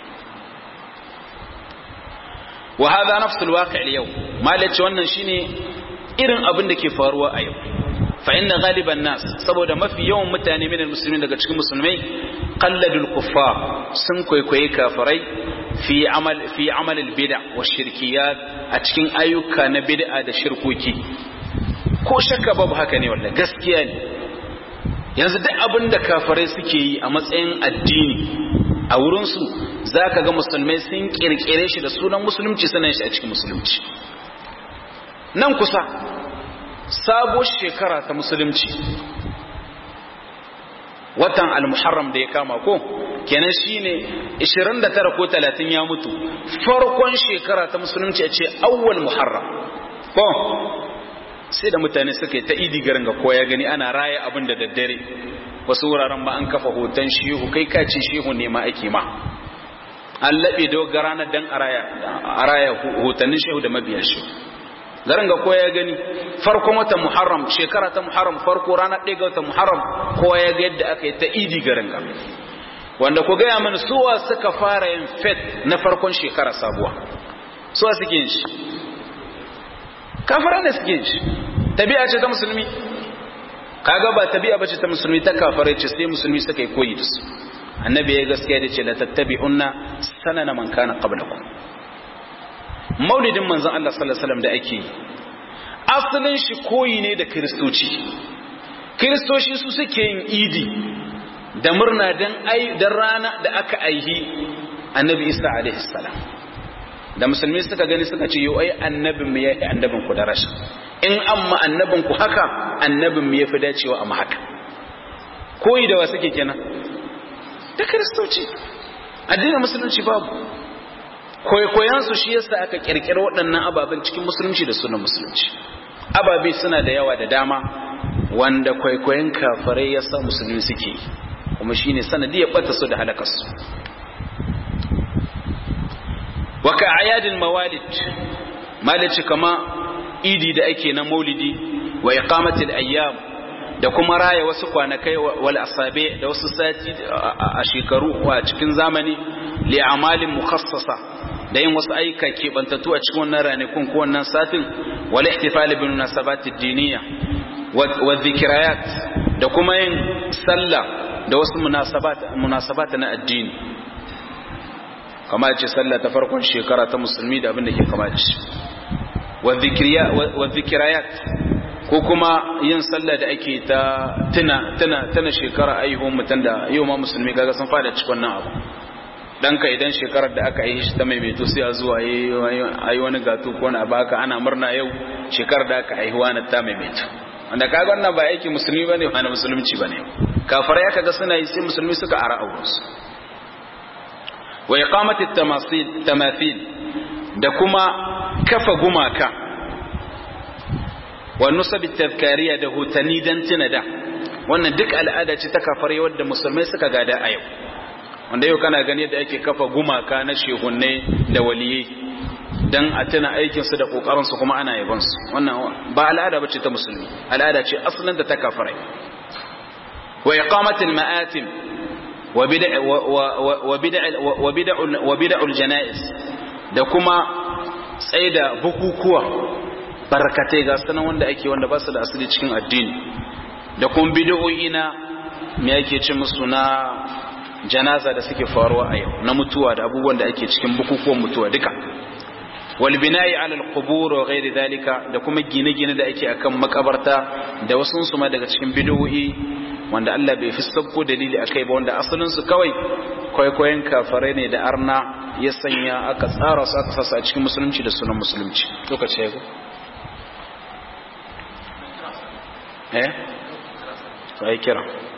wa hadha nafsul waqi' al-yawm malaci wannan shine irin abin da ke faruwa a yau fa inna ghaliban nas saboda mafi yawan mutane min musulmin daga cikin musulmai qalladul kuffar sun kwaikwaye kafirai fi amal fi amal al-bid'a wa shirkiyat a cikin ayyuka na bid'a da shirkoki ko shakka babu haka ne wallahi gaskiya ne yanzu duk abin da kafirai suke yi a matsayin addini a wurinsu za ka ga musulmai sun kirkire shi da sunan musulunci sanan shi a cikin musulunci nan kusa sabuwar shekara ta musulunci watan al-muharram da ya kama ko kenan shine 29 ko 30 ya mutu farkon shekara ta musulunci a ce awwal muharram ko sai da mutane suka yi ta idi garin ga koya gani ana raya abin da daddare wasu wuraren ma an kafa hoton shehu kai kace shehu ne ma ake ma an laɓe da ranar dan a raya hotannin shehu da mabiyan shehu garin ga koya gani farkon watan muharram shekara ta muharram farko ranar ɗaya ga watan muharram kowa ya ga yadda aka yi ta idi garin ga wanda ku gaya mana suwa suka fara yin fet na farkon shekara sabuwa suwa suke yin shi kafara ne suke yin shi tabi'a ce ta musulmi kaga ba tabi'a bace ta musulmi ta kafare ce sai musulmi suka yi koyi da su annabi ya gaskiya da ce la tattabi'unna sanana man kana qablakum maulidin manzon Allah sallallahu alaihi wasallam da ake yi asalin shi koyi ne da kristoci kristoci su suke yin idi da murna dan ai dan rana da aka aihi annabi Isa alaihi salam da musulmi suka gani suka ce yau ai annabin mu yayi annabin ku da rashin in amma annabin ku haka annabin mu yafi dacewa amma haka koyi da wa suke kenan da kristoci addinin musulunci babu kwaikwayansu shi yasa aka kirkiri waɗannan ababen cikin musulunci da sunan musulunci ababe suna da yawa da dama wanda kwaikwayon kafirai ya sa musulmi suke kuma shine sanadiyar bata su da halakarsu waka ayadin mawalid malici kama idi da ake na maulidi wa iqamatil ayyam da kuma raya wasu kwanakai wal asabe da wasu sati a shekaru a cikin zamani li amalin mukhassasa da yin wasu aika keɓantattu a cikin wannan ranakun ko wannan satin wal ihtifal bin munasabat ad-diniyya wa dhikrayat da kuma yin sallah da wasu munasabat munasabat na addini kamar ce sallah ta farkon shekara ta musulmi da abin da ke kama da shi wa dhikrayat ko kuma yin sallah da ake ta tuna tuna tuna shekara aihuwar mutum da yau ma musulmi kaga sun fada cikin nan abu ɗanka idan shekarar da aka yi shi ta maimaito sai a zuwa yi wani gato ko na baka ana murna yau shekarar da aka haihuwa na ta maimaito wanda kaga wannan ba aiki musulmi ba ne wani musulunci ba ne kafar ya kaga suna yi sai musulmi suka ara aurensu wa iqamati tamathil da kuma kafa gumaka wa nusabi tafkariya da hotani dan tuna da wannan duk al'ada ce ta kafar wadda musulmai suka gada a yau wanda yau kana gani da ake kafa gumaka na shehunne da waliyai dan a tuna aikinsu da kokarinsu kuma ana yabansu wannan ba al'ada bace ta musulmi al'ada ce asalin da ta kafirai wa iqamatil ma'atim wa bid'a wa bid'a wa bid'a wa bid'ul janaiz da kuma tsaida bukukuwa barkatai ga sanan wanda ake wanda ba su da asali cikin addini da kuma bid'o'i na me yake ce musu na janaza da suke faruwa a yau na mutuwa da abubuwan da ake cikin bukukuwan mutuwa duka wal bina'i ala al-qubur wa ghairi dhalika da kuma gine-gine da ake akan makabarta da wasu su ma daga cikin bid'o'i wanda Allah bai fi sabko dalili akai ba wanda asalin su kawai kwaikwayon kafarai ne da arna ya sanya aka tsara su aka sasa a cikin musulunci da sunan musulunci lokaci ya go eh sai kira